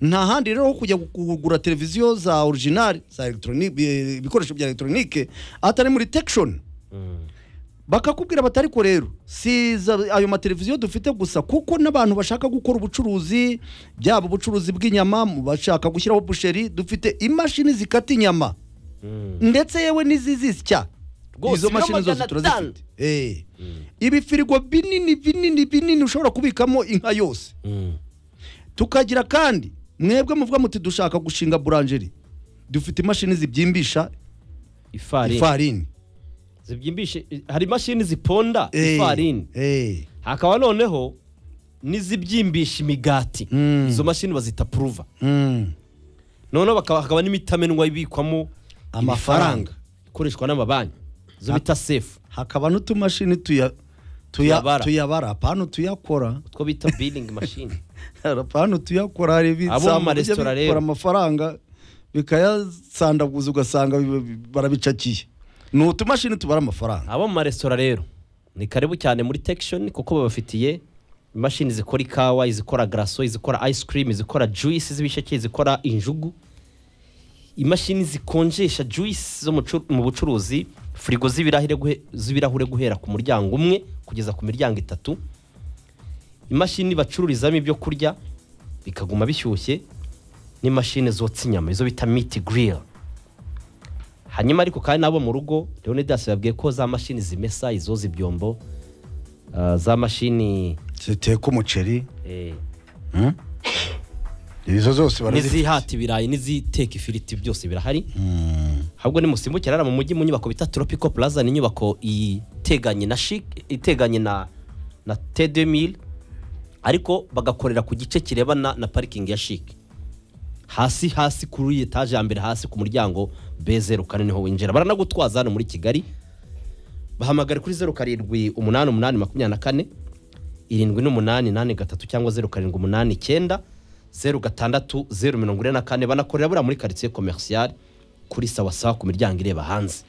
nta handi rero ho kujya gu- kugura televiziyo za orijinali za elegitoronike ibikoresho bya elegitoronike atari muri tekishoni bakakubwira bati ariko rero si za- ayo mateleviziyo dufite gusa kuko n'abantu bashaka gukora ubucuruzi byaba ubucuruzi bw'inyama mu bashaka gushyiraho busheri dufite imashini zikata inyama ndetse yewe n'izizisya Rwose izo mashini biro zose magana atanu. turazifite Eh. ibifirigo binini binini binini ushobora kubikamo inka yose tukagira kandi mwebwe muvuga muti dushaka gushinga buranjeri dufite imashini zibyimbisha ifarini ifarini zibyimbishe hari imashini ziponda Eh. ifarini Eh. hakaba noneho n'izibyimbisha imigati izo mashini bazita puruva Mm. noneho bakaba hakaba n'imitamenwa ibikwamo Amafaranga. amafaranga ikoreshwa n'amabanki izo bita sefu hakaba n'utumashini tuya tuya Tuyabara. tuyabara apana tuyakora utwo bita bilingi mashini apana tuyakora hari Abo mu ibitsa maresitora rero. bikora amafaranga bikayasandaguza ugasanga bi- bi- barabicakiye ni utumashini tubara amafaranga abo mu maresitora rero ni karibu cyane muri tekishoni kuko babafitiye imashini zikora ikawa izikora garaso izikora ice cream izikora juice z'ibisheke izikora injugu imashini zikonjesha juice zo mu cu- mu bucuruzi firigo z'ibirahure guhe- z'ibirahure guhera ku muryango umwe kugeza ku miryango itatu imashini bacururizamo ibyo kurya bikaguma bishyushye n'imashini zotsa inyama izo bita miti grill hanyuma ariko kandi n'abo mu rugo leonidas yabwiye ko za mashini zimesa izoza ibyombo ah, za mashini ziteka umuceri eh, izo zose n'izihata ibirayi n'iziteka ifiriti byose birahari ahubwo nimusimbukira hariya mu mujyi mu nyubako bita tropico plaza ni inyubako iteganye na chic iteganye na na T2000 ariko bagakorera ku gice kirebana na parikingi ya chic hasi hasi kuri etaje ya mbere hasi ku muryango B0 kane niho winjira baranagutwaza hano muri Kigali bahamagara kuri 07 umunani umunani makumyabiri na kane irindwi n'umunani nane gatatu cyangwa zeru karindwi umunani icyenda zeru gatandatu zeru mirongo ine na kane banakorera buriya muri karitsiye komerisiyari kuri sawasawa ku miryango ireba hanze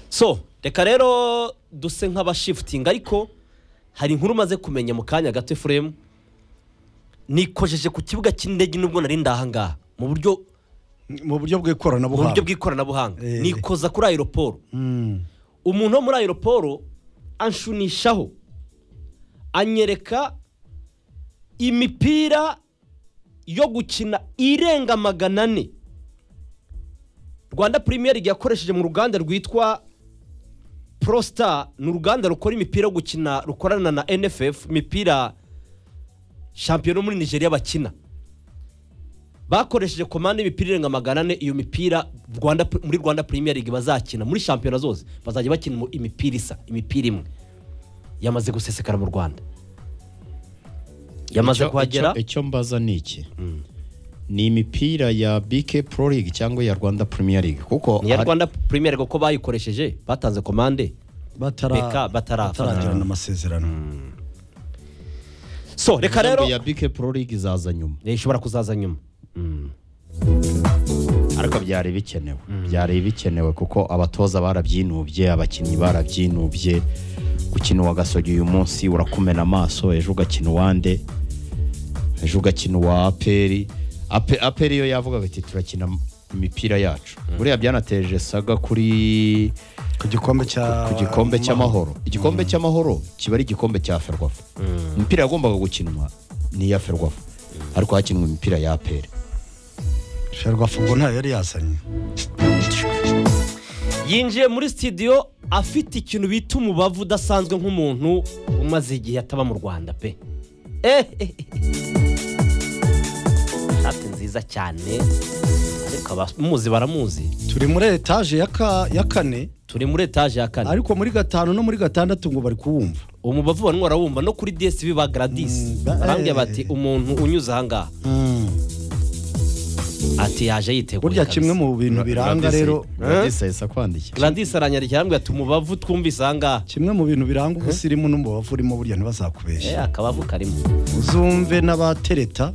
so reka rero duse nk'abashifutinga ariko hari inkuru umaze kumenya mu kanya gato efuremu nikojeje ku kibuga cy'indege nubwo nari ndahangaha mu buryo mu buryo mu buryo bw'ikoranabuhanga bw'ikoranabuhanga Eh. nikoza kuri aeroporo umuntu wo muri aeroporo anshunishaho anyereka imipira yo gukina irenga magana ane rwanda premier league yakoresheje mu ruganda rwitwa prostar ni uruganda rukora imipira yo gukina rukorana na nff imipira shampiyona yo muri nigeria bakina bakoresheje komande y'imipira irenga magana ane iyo mipira Rwanda- muri rwanda premier league bazakina muri shampiyona zose bazajya bakina mu- imipira isa imipira imwe yamaze gusesekara mu rwanda yamaze Icyo- kuhagera icyo- icyo mbaza ni iki ni imipira ya bike pro league cyangwa ya rwanda premier league kuko ni iya hari- rwanda premier league uko bayikoresheje batanze komande batara Beka- batara- bataragirana amasezerano so reka rero Impamvu ya bike pro league izaza nyuma Eh, ishobora kuzaza nyuma Mm. ariko byari bikenewe byari bikenewe kuko abatoza barabyinubye abakinnyi barabyinubye gukina uwa gasogi uyu munsi urakumena amaso ejo ugakina uwande ejo ugakina uwa aperi Ape- aperi yo yavugaga ati turakina imipira yacu buriya byanateje saga kuri ku gikombe cya ku gikombe cy'amahoro igikombe cy'amahoro kiba ari igikombe cya ferwafa imipira yagombaga gukinwa ni iya ferwafa ariko hakinwa imipira ya aperi ferwafungo ntayo yari yazanye yinjiye muri sitidiyo afite ikintu bita umubavu udasanzwe nk'umuntu umaze igihe ataba mu rwanda pe Eh, eh, eh. shati nziza cyane ariko abamuzi baramuzi turi muri etaje ya ka- ya kane turi muri etaje ya kane ariko muri gatanu no muri gatandatu ngo bari kuwumva uwo mubavu wari warawumva no kuri DSV ba Gladys Mm, ba- barambwira eh. bati umuntu unyuze ahangaha ati yaje yiteguye burya kabisa." kimwe mu bintu biranga rero radisa yesa kwandikira Gladys aranyarikira arambwira ati umubavu twumvise ahangaha kimwe mu bintu biranga ubusirimu n'umubavu urimo burya ntibazakubeshye Eh, akabavu karimo uzumve n'abatereta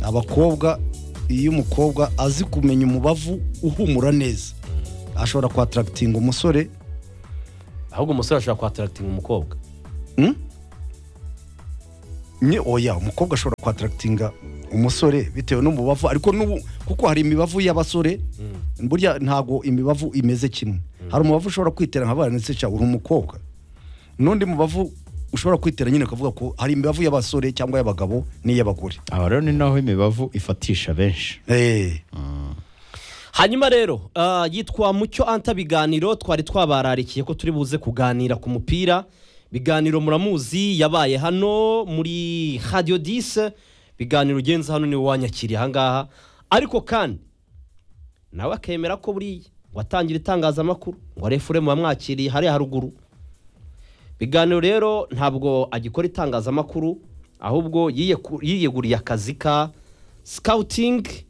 abakobwa iyo umukobwa azi kumenya umubavu uhumura neza ashobora kwataragitinga umusore ahubwo umusore ashobora kwataragitinga umukobwa Hmm? Nye oya umukobwa ashobora kwataragitinga umusore bitewe n'umubavu ariko n'ubu kuko hari imibavu y'abasore burya ntago imibavu imeze kimwe hari umubavu ushobora kwitera nka baranditse cyangwa uri umukobwa n'undi mubavu ushobora kwitera nyine ukavuga ko hari imibavu y'abasore cyangwa y'abagabo n'iy'abagore aha rero ni naho imibavu ifatisha benshi Eh, hanyuma rero ah, yitwa mucyo anta biganiro twari twabararikiye ko turi buze kuganira ku mupira biganiro muramuzi yabaye hano muri radio dise biganiro ugenza hano niwe wanyakiriye ahangaha ariko kandi nawe akemera ko buriya watangira itangazamakuru ngo refuremu wamwakiriye hariya haruguru biganiro rero ntabwo agikora itangazamakuru ahubwo yiyeku- yiyeguriye akazi ka sikawutingi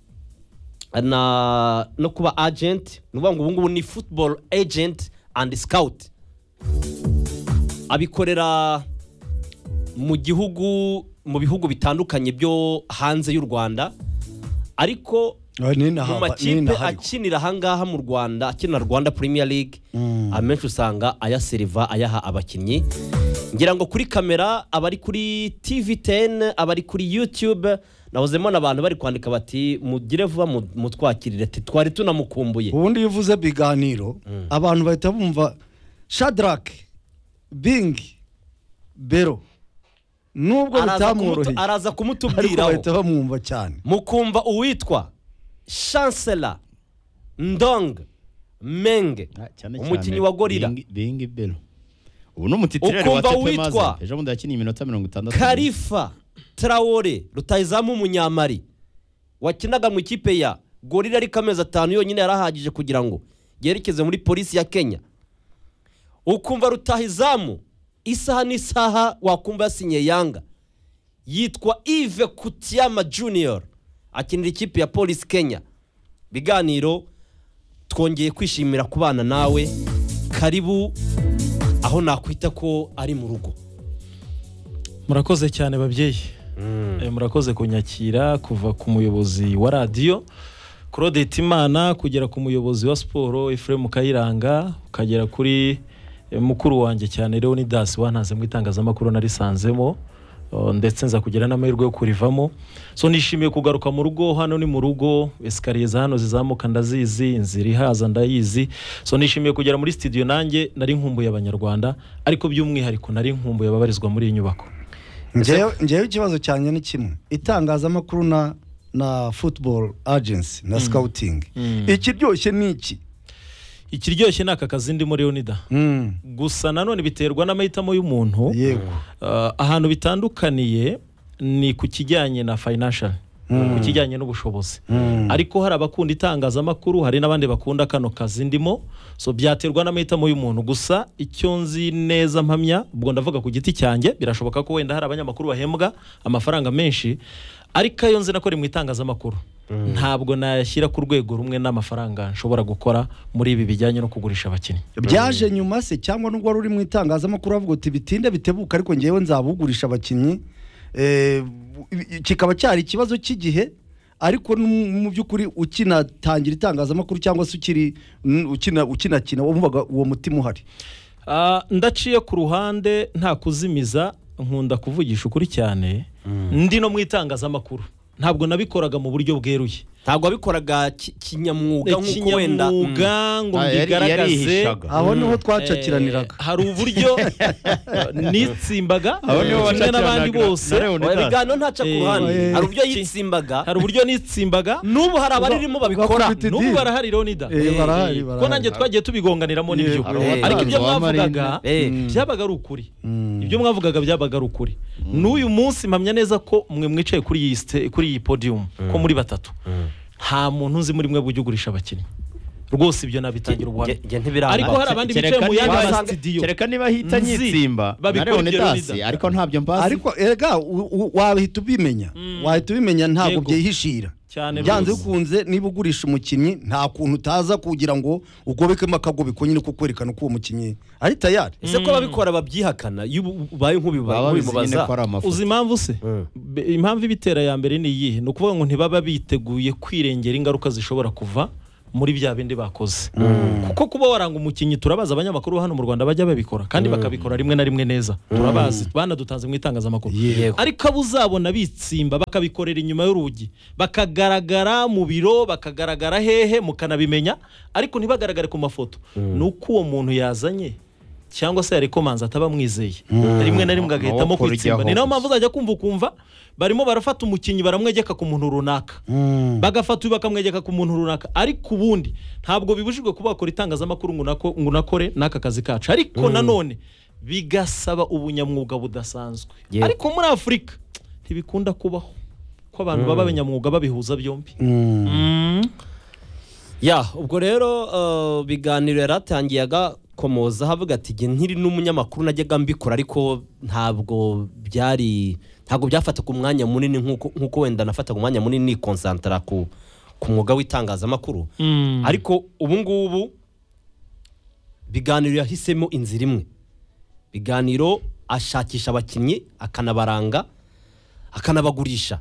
na no kuba agent ni ukuvuga ngo ubu ngubu ni football agent and scout abikorera mu gihugu mu bihugu bitandukanye byo hanze y'u rwanda ariko ah, n'inaha- mu makipe n'inaha ariko. akinira ahangaha mu rwanda akinira rwanda premier league amenshi usanga ayaseriva ayaha abakinnyi ngira ngo kuri kamera abari kuri tv 10 abari kuri youtube nahozemo n'abantu bari kwandika bati mugire vuba mu- mutwakirire ati twari tunamukumbuye ubundi iyo uvuze biganiro abantu bahita bumva shadarake bingi bero nubwo Araza kumutu- bitamworoheye araza ariko kumutubwiraho bahita bamwumva cyane mukumva uwitwa chancela ndong menge umukinnyi wa gorira bingi bero ubu ni umutitirere wa Ukumva tepe witwa maze ejo bundi yakiniye iminota mirongo itandatu karifa tarawore rutayizamu umunyamari wakinaga mu ikipe ya gorira ariko amezi atanu yonyine yarahagije kugira ngo yerekeze muri polisi ya kenya ukumva rutahizamu isaha n'isaha wakumva yasinye yanga yitwa ive kutiyama junior akinira ikipe ya polisi kenya biganiro twongeye kwishimira kubana nawe karibu aho nakwita ko ari mu rugo murakoze cyane babyeyi Eh, murakoze kunyakira kuva ku muyobozi wa radiyo claude timana kugera ku muyobozi wa siporo efuremu kayiranga ukagera kuri eh, mukuru wanjye cyane leonidas wantanze mu itangazamakuru narisanzemo oh, ndetse nza kugira n'amahirwe yo kurivamo so nishimiye kugaruka mu rugo hano ni mu rugo esikariye za hano zizamuka ndazizi inzira ihaza ndayizi so nishimiye kugera muri studio nanjye nari nkumbuye abanyarwanda ariko by'umwihariko nari nkumbuye ababarizwa muri iyi nyubako ngewe ngewe ikibazo cyanjye ni kimwe itangazamakuru na na football agency na scouting ikiryoshye ni iki ikiryoshye ni aka kazi ndimo leonida Mm, gusa nanone biterwa n'amahitamo y'umuntu yego Ah, ahantu bitandukaniye ni ku kijyanye na financial ku kijyanye n'ubushobozi ariko hari abakunda itangazamakuru hari n'abandi bakunda kano kazi ndimo so byaterwa n'amahitamo y'umuntu gusa icyo nzi neza mpamya ubwo ndavuga ku giti cyanjye birashoboka ko wenda hari abanyamakuru bahembwa amafaranga menshi ariko ayo nzi nakora mu itangazamakuru ntabwo nayashyira ku rwego rumwe n'amafaranga nshobora gukora muri ibi bijyanye no kugurisha abakinnyi byaje nyuma se cyangwa nubwo wari uri mu itangazamakuru bavuga uti bitinde bitebuka ariko ngewe nzabugurisha abakinnyi Eh, kikaba cyari ikibazo cy'igihe ariko nu- mu by'ukuri ukinatangira itangazamakuru cyangwa se ukiri n- ukina- ukinakina wumvaga uwo mutima uhari Ah, ndaciye ku ruhande nta kuzimiza nkunda kuvugisha ukuri cyane ndi no mu itangazamakuru ntabwo nabikoraga mu buryo bweruye ntabwo wabikoraga ki- kinyamwuga nk'uko wenda kinyamwuga ngo Ah, yari- mbigaragaze yarihishaga. aho niho eh, twacakiraniraga hari uburyo nitsimbaga Abo nibo kimwe n'abandi bashakiranaga. bose Na Leonidas. ibiganiro ntaca ku Eh, ruhande eh, hari uburyo ki- yitsimbaga hari uburyo nitsimbaga n'ubu hari abaririmo babikora bakubita idini. n'ubu barahari Leonida Eh, barahari, Eh, ko barahari. nanjye twagiye tubigonganiramo n'ibyo Hari uwatanze ariko ibyo uwa mwavugaga Eh, byabaga ari ukuri ibyo mwavugaga byabaga ari ukuri n'uyu munsi mpamya neza ko mwe mwicaye kuri iyi ste- kuri iyi podium ko muri batatu nta muntu uzi muri mwe bujya ugurisha abakinnyi rwose ibyo nabitangira ubuhamya nge- nge ntibiranga. ariko hari abandi bicaye mu yandi niba- masitidiyo kereka niba hita Nzi. nyitsimba na Babikora ibyo Leonidas Leonidas. ariko ntabyo mpazi ariko erega u- u- wahita ubimenya wahita ubimenya ntabwo Yego. byihishira cyane byanze rwose. bikunze niba ugurisha umukinnyi nta kuntu utaza kugira ngo ugobekemo akagobe ko nyine kukwerekana uko uwo mukinnyi ari tayari ese ko ababikora babyihakana iyo ubu- ubaye baba bizi nyine ko nk'ubibaza ari amafoto uzi impamvu se Be- impamvu ibitera ya mbere ni iyihe ni ukuvuga ngo ntibaba biteguye kwirengera ingaruka zishobora kuva muri bya bindi bakoze kuko kuba waranga umukinnyi turabazi abanyamakuru hano mu rwanda bajya babikora kandi bakabikora rimwe na rimwe neza turabazi banadutanze mu itangazamakuru Yego. ariko abo uzabona bitsimba bakabikorera inyuma y'urugi bakagaragara mu biro bakagaragara hehe mukanabimenya ariko ntibagaragare ku mafoto ni uko uwo muntu yazanye cyangwa se yarekomanza ataba amwizeye rimwe na rimwe agahitamo Amaboko kwitsimba rijyaho ni gusa. nayo mpamvu uzajya kumva ukumva barimo barafata umukinnyi baramwegeka ku muntu runaka bagafata uyu bakamwegeka ku muntu runaka ariko ubundi ntabwo bibujijwe kuba wakora itangazamakuru ngo unako- ngo unakore n'aka kazi kacu ariko nanone bigasaba ubunyamwuga budasanzwe Yego. ariko muri afurika ntibikunda kubaho ko abantu baba abanyamwuga babihuza byombi ya ubwo rero eh, biganiro yaratangiyaga komoza havuga ati jye nkiri n'umunyamakuru najyaga mbikora ariko ntabwo byari ntabwo byafataga umwanya munini nk'uko nk'uko wenda nafataga umwanya munini nikonsantara ku ku mwuga w'itangazamakuru ariko ubu ngubu biganiro yahisemo inzira imwe biganiro ashakisha abakinnyi akanabaranga akanabagurisha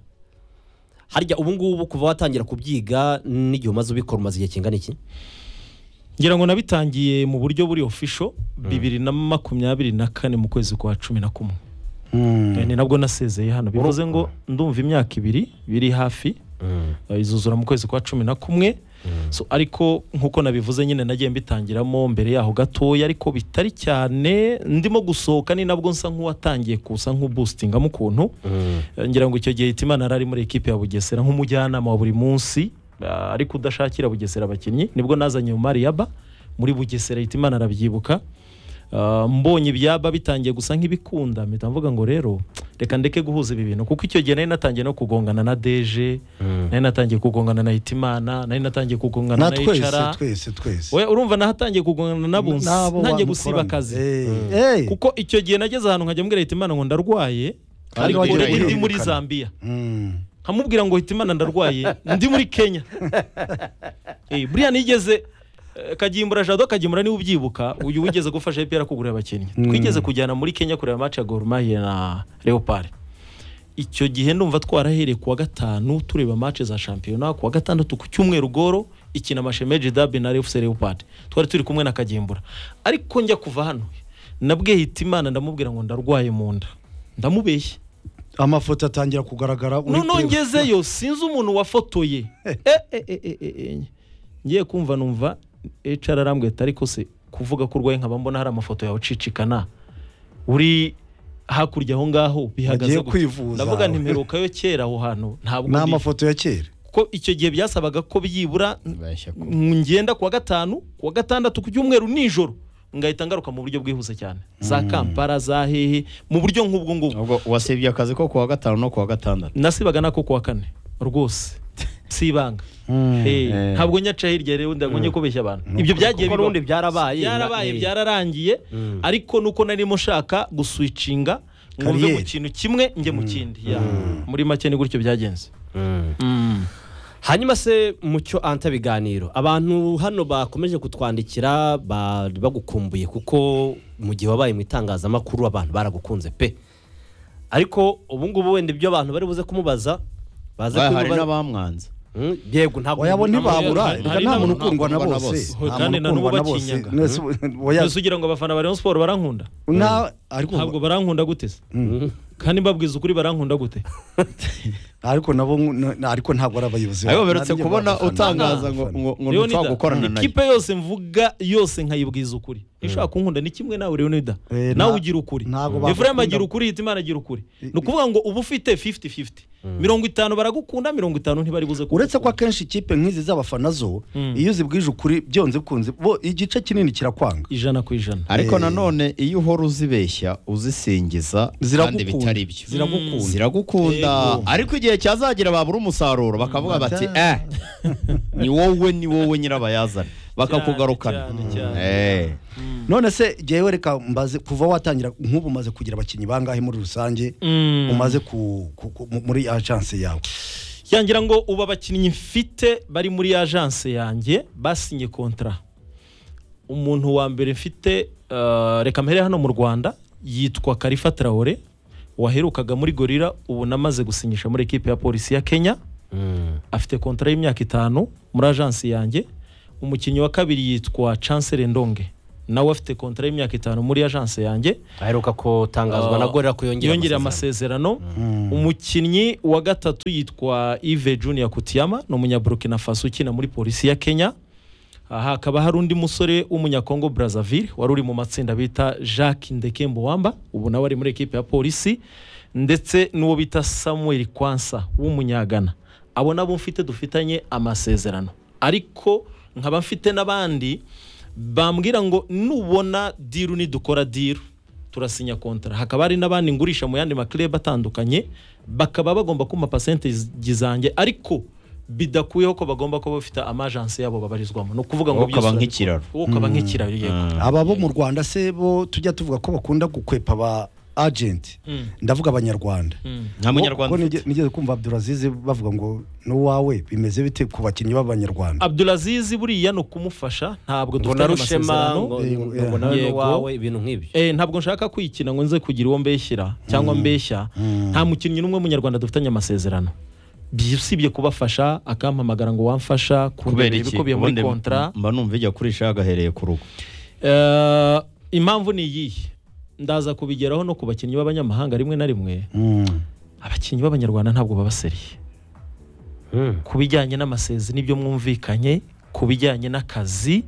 harya ubu ngubu kuva watangira kubyiga n'igihe umaze ubikora umaze igihe kingana iki ngira ngo nabitangiye mu buryo buri ofisho bibiri na makumyabiri na kane mu kwezi kwa cumi na kumwe Eh, ni nabwo nasezeye hano bivuze ngo ndumva imyaka ibiri biri hafi eh, izuzura mu kwezi kwa cumi na kumwe so, ariko nk'uko nabivuze nyine nagiye mbitangiramo mbere yaho gatoya ariko bitari cyane ndimo gusohoka ni nabwo nsa nk'uwatangiye kusa nk'ubustingamo ukuntu Eh, ngira ngo icyo gihe Hitimana yari ari muri ekipe ya Bugesera nk'umujyanama wa buri munsi ah, ariko udashakira Bugesera abakinnyi nibwo nazanye Umari Yaba muri Bugesera Hitimana arabyibuka Ah, mbonye ibyaba bitangiye gusa nk'ibikunda mpita mvuga ngo rero reka ndeke guhuza ibi bintu kuko icyo gihe nari natangiye no kugongana na deje nari natangiye kugongana na hitimana nari natangiye kugongana na na twese hicara twese twese Oya, urumva nahatangiye kugongana na bunsi N'abo bantu ntangiye gusiba ukorana. akazi Eh, eh. kuko icyo gihe nageze ahantu nkajya mbwira hitimana ngo ndarwaye Kandi ariko wagira ndi muri ihindukana. zambia Mm. nkamubwira ngo hitimana ndarwaye ndi muri kenya Eh, buriya nigeze eh, kagimbura jado kagimbura niwe ubyibuka uyu wigeze gufasha epr kugurira abakinnyi twigeze kujyana muri kenya kureba match ya Gor Mahia na leopard icyo gihe ndumva twarahereye kuwa gatanu tureba match za shampiyona kuwa gatandatu ku cyumweru goro ikina mashemeji dabi na fc leopard twari turi kumwe na kagimbura ariko njya kuva hano nabwiye hitimana ndamubwira ngo ndarwaye mu nda ndamubeshye amafoto atangira kugaragara uri noneho kureba. ngezeyo sinzi umuntu wafotoye Eh, eh, eh, eh, eh, eh. ngiye kumva numva HR arambwita ariko se kuvuga ko urwaye nkaba mbona hari amafoto yawe ucicikana uri hakurya aho ngaho bihagaze Bagiye gute? kwivuza. ndavuga nti mperuka yo kera aho hantu ntabwo ni ndi amafoto ya kera kuko icyo gihe byasabaga ko byibura Bashya ko- ngenda kuwa gatanu kuwa gatandatu ku cyumweru nijoro ngahita ngaruka mu buryo bwihuse cyane za kampala za hehe mu buryo nk'ubwo ngubwo ubwo wasibye akazi ko kuwa gatanu no kuwa gatandatu nasibaga nako kuwa kane rwose sibanga Eh, ntabwo nyaca hirya rero ndabonye kubeshya abantu ibyo byagiye kuko bibaho. n'ubundi byarabaye byarabaye Eh, byararangiye ariko nuko narimo nshaka guswicinga ngo mve mu Kariyeri. kintu kimwe njye mu kindi Ya. muri make ni gutyo byagenze hanyuma se mucyo anta biganiro abantu hano bakomeje kutwandikira bari bagukumbuye kuko mu gihe wabaye mu itangazamakuru abantu baragukunze pe ariko ubu ngubu wenda ibyo abantu bari buze kumubaza baze Wabaye hari kumubaza n'abamwanze Mm, yego ntabwo oya bo ntibabura hari- reka hari nta muntu n'abo- ukundwa na ntabwo bose na bose. nta Kandi muntu na n'ubu ukundwa na bose bakinyaga. Nese ubu- oya, mbese ugira ngo abafana ba rayon siporo barankunda nta- ariko ntabwo barankunda gute se kandi mbabwiza ukuri barankunda gute ariko nabo nk- ariko ntabwo ari abayobozi ariko bacu, beretse nanjye kubona babafana. utangaza ngo Babafana. ngo- ngo Leonida, ntushobora gukorana nayo ikipe yose mvuga yose nkayibwiza ukuri ishobora kunkunda ni kimwe nawe Leonida Eh, nawe nta- ugira ukuri ntago bagukunda. Ephraim agira ukuri Hitimana agira ukuri ni ukuvuga ngo uba ufite 50-50 mirongo itanu baragukunda mirongo itanu ntibari buze kugukunda. uretse ko akenshi ikipe nk'izi z'abafana zo iyo uzibwije ukuri byonze bikunze bo igice kinini kirakwanga ijana ku ijana ariko Eh. nanone iyo uhora uzibeshya uzisingiza kandi Ziragukunda. bitari byo Ziragukunda. ziragukunda ariko igihe cyazagera babura umusaruro bakavuga bati eh ni wowe ni wowe nyirabayazana bakakugarukana Cyane, cyane, Eh. none se jyewe reka mbaze kuva watangira nk'ubu umaze kugira abakinnyi bangahe muri rusange Mm. umaze ku, ku, ku, mu- muri agence yawe yangira ngo ubu abakinnyi mfite bari muri agence yanjye basinye kontara umuntu wa mbere mfite eh, reka mpere hano mu rwanda yitwa karifa traore waherukaga muri gorira ubu namaze gusinyisha muri ekipe ya polisi ya kenya afite kontara y'imyaka itanu muri agence yanjye umukinnyi wa kabiri yitwa chancel ndonge nawe afite kontara y'imyaka itanu muri agence yanjye aheruka kutangazwa na gorira ko yongera yongera amasezerano umukinnyi wa gatatu yitwa Yves Junior Kutiyama ni umunyaburukina faso ukina muri polisi ya Kenya aha hakaba hari undi musore w'umunyakongo Brazzaville wari uri mu matsinda bita Jacques Ndekembo Wamba ubu nawe ari muri ekipe ya polisi ndetse n'uwo bita Samuel Kwansa w'umunyagana abo nabo mfite dufitanye amasezerano ariko nkaba mfite n'abandi bambwira ngo nubona diru nidukora diru turasinya kontara hakaba hari n'abandi ngurisha mu yandi makirebe atandukanye bakaba bagomba kumpa pasente zanjye ariko bidakuyeho ko bagomba kuba bafite amajansi yabo babarizwamo ni ukuvuga ngo Wowe ukaba byose- nk'ikiraro. wowe ukaba nk'ikiraro yego aba bo mu rwanda se bo tujya tuvuga ko bakunda gukwepa aba agenti ndavuga abanyarwanda nta munyarwanda Kuko ufite. nige- nigeze kumva abduraziz bavuga ngo n'uwawe bimeze bite ku bakinnyi b'abanyarwanda Abdulaziz buriya ni ukumufasha ntabwo ngo dufitanye narushema amasezerano ngo Eh, ngo nawe yego. n'uwawe ibintu nk'ibyo Eh, ntabwo nshaka kwikina ngo nze kugira uwo mbeshyira cyangwa mbeshya nta mukinnyi n'umwe w'umunyarwanda dufitanye amasezerano Bi- usibye kubafasha akampamagara ngo wamfasha kubera kubera iki ibikubiye muri Ubundi kontara mba numva ijya kurisha yagahereye ku rugo Eh, impamvu ni iyihe ndaza kubigeraho no ku bakinnyi b'abanyamahanga rimwe na rimwe abakinnyi b'abanyarwanda ntabwo babaseriye ku bijyanye n'amasezi n'ibyo mwumvikanye ku bijyanye n'akazi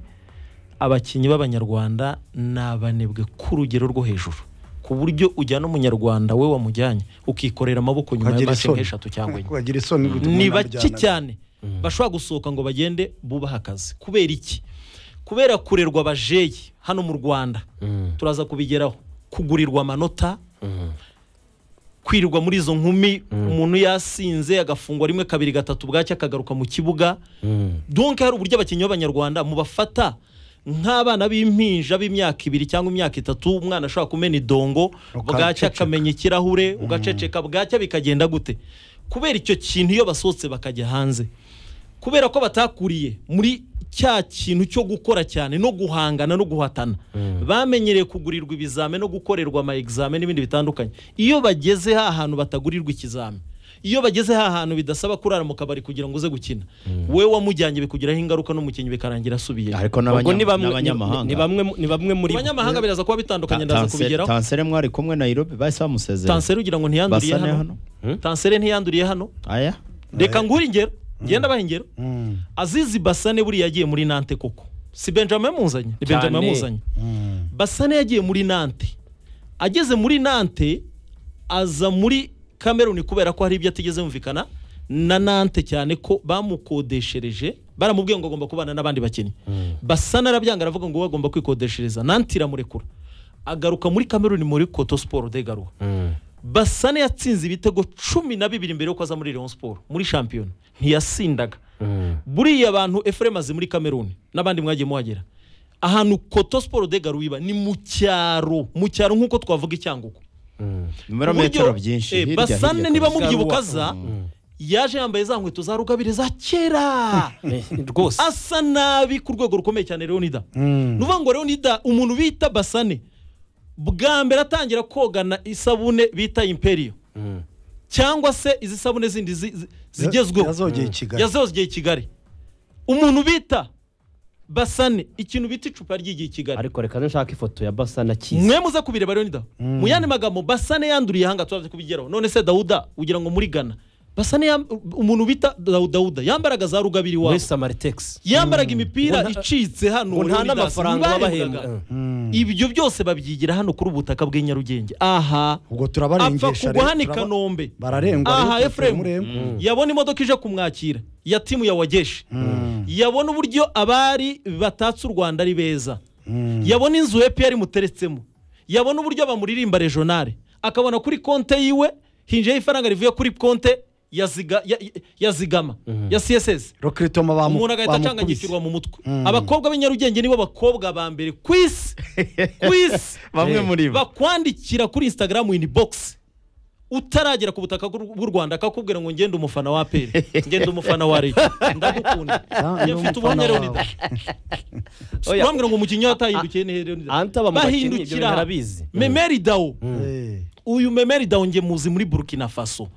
abakinnyi b'abanyarwanda ni abanebwe ku rugero rwo hejuru ku buryo ujyana umunyarwanda we wamujyanye ukikorera amaboko nyuma ya Ukagira masi isoni. nk'eshatu cyangwa enye Ukagira isoni gutuma ni inama bake ajyana. cyane bashobora gusohoka ngo bagende bubahe akazi kubera iki kubera kurerwa abajeyi hano mu rwanda turaza kubigeraho kugurirwa amanota kwirirwa muri izo nkumi umuntu yasinze agafungwa rimwe kabiri gatatu bwacya akagaruka mu kibuga donke hari uburyo abakinnyi b'abanyarwanda mubafata nk'abana b'impinja b'imyaka ibiri cyangwa imyaka itatu umwana ashobora kumena idongo bwacya Ukaceceka. akamenya ikirahure ugaceceka bwacya bikagenda gute kubera icyo kintu iyo basohotse bakajya hanze kubera ko batakuriye muri cya kintu cyo gukora cyane no guhangana no guhatana bamenyereye kugurirwa ibizame no gukorerwa ama examen n'ibindi bitandukanye iyo bageze ha hantu batagurirwa ikizame iyo bageze ha hantu bidasaba kurara mu kabari kugira ngo uze gukina we wamujyanye bikugiraho ingaruka n'umukinnyi bikarangira asubiye ariko ubwo n'abanya- ni bamwe n'abanyamahanga ni bamwe ni bamwe muri mu banyamahanga biraza kuba bitandukanye ndaza Tansere- kubigeraho tansere mwari kumwe nayirobi bahise bamusezera tansere ugira ngo ntiyanduriye basane hano hano tansere ntiyanduriye hano aya reka nguhe ingero ngenda abaha ingero azizi basane buriya yagiye muri nante koko si benjamin yamuzanye ni benjamin Cyane. yamuzanye basane yagiye muri nante ageze muri nante aza muri kameruni kubera ko hari ibyo atigeze yumvikana na nante cyane ko bamukodeshereje baramubwiye ngo agomba kubana n'abandi bakinnyi basa n'arabyanga aravuga ngo we agomba kwikodeshereza nante iramurekura agaruka muri kameruni muri koto siporo de garuwa basane yatsinze ibitego cumi na bibiri mbere yuko aza muri leon siporo muri shampiyona ntiyasindaga buriya abantu efuremu azi muri kameruni n'abandi mwagiye muhagera ahantu koto siporo de garuwa iba ni mu cyaro mu cyaro nk'uko twavuga icyangugu ibirometero byinshi eh, hirya, basane hirya niba kabisa. mubyibuka aza yaje yambaye za nkweto za rugabire za kera rwose asa nabi ku rwego rukomeye cyane leonida ni ukuvuga ngo leonida umuntu bita basane bwa mbere atangira kogana isabune bita imperiyo cyangwa se izi sabune zindi zi- zi- zigezweho yazogeye i kigali yazeho igihe kigali umuntu bita basane ikintu bita icupa ryigiye i kigali ariko reka nshaka ifoto ya basa na kiza mwe muze kubireba rero nida mu yandi magambo basane yanduriye ihanga turaza kubigeraho none se dawuda ugira ngo muri gana basane yam- umuntu bita Dawu- dawuda yambaraga za rugabiri muri wawe samaritex yambaraga imipira Ngo nta- icitse hano ngo nta Leonidas, n'amafaranga ntibarebaga. babahembwa ibyo byose babyigira hano kuri ubutaka bw'i Nyarugenge aha ubwo apfa turabarengesha kugwa hano i turaba- kanombe bararengwa aha rero, efuremu turabamurengwa. yabona imodoka ije kumwakira ya timu ya wageshe Mm. yabona uburyo abari batatse u rwanda ari beza yabona inzu epr imuteretsemo yabona uburyo bamuririmba regionale akabona kuri konte yiwe hinjiyeho ifaranga rivuye kuri konte ya Ziga- ya- ya zigama ya css Lokritoma bamu- umuntu agahita bamukubise. acanganyikirwa mu mutwe Mm. abakobwa b'i nyarugenge nibo bakobwa ba mbere ku isi ku isi bamwe muri bo bakwandikira kuri instagram in box utaragera ku butaka bw'u bw'u rwanda akakubwira ngo ngende umufana wa aperi ngende umufana wa rege ndagukunda Ah, njye ni mfite umufana ubuhamya wawe. leonida Oya. bambwira ngo umukinnyi we atahindukiye ni leonida anta bamubakinnyi ibyo bintu arabizi memeri dawo Eh. uyu memeri dawo nge muzi muri burkina faso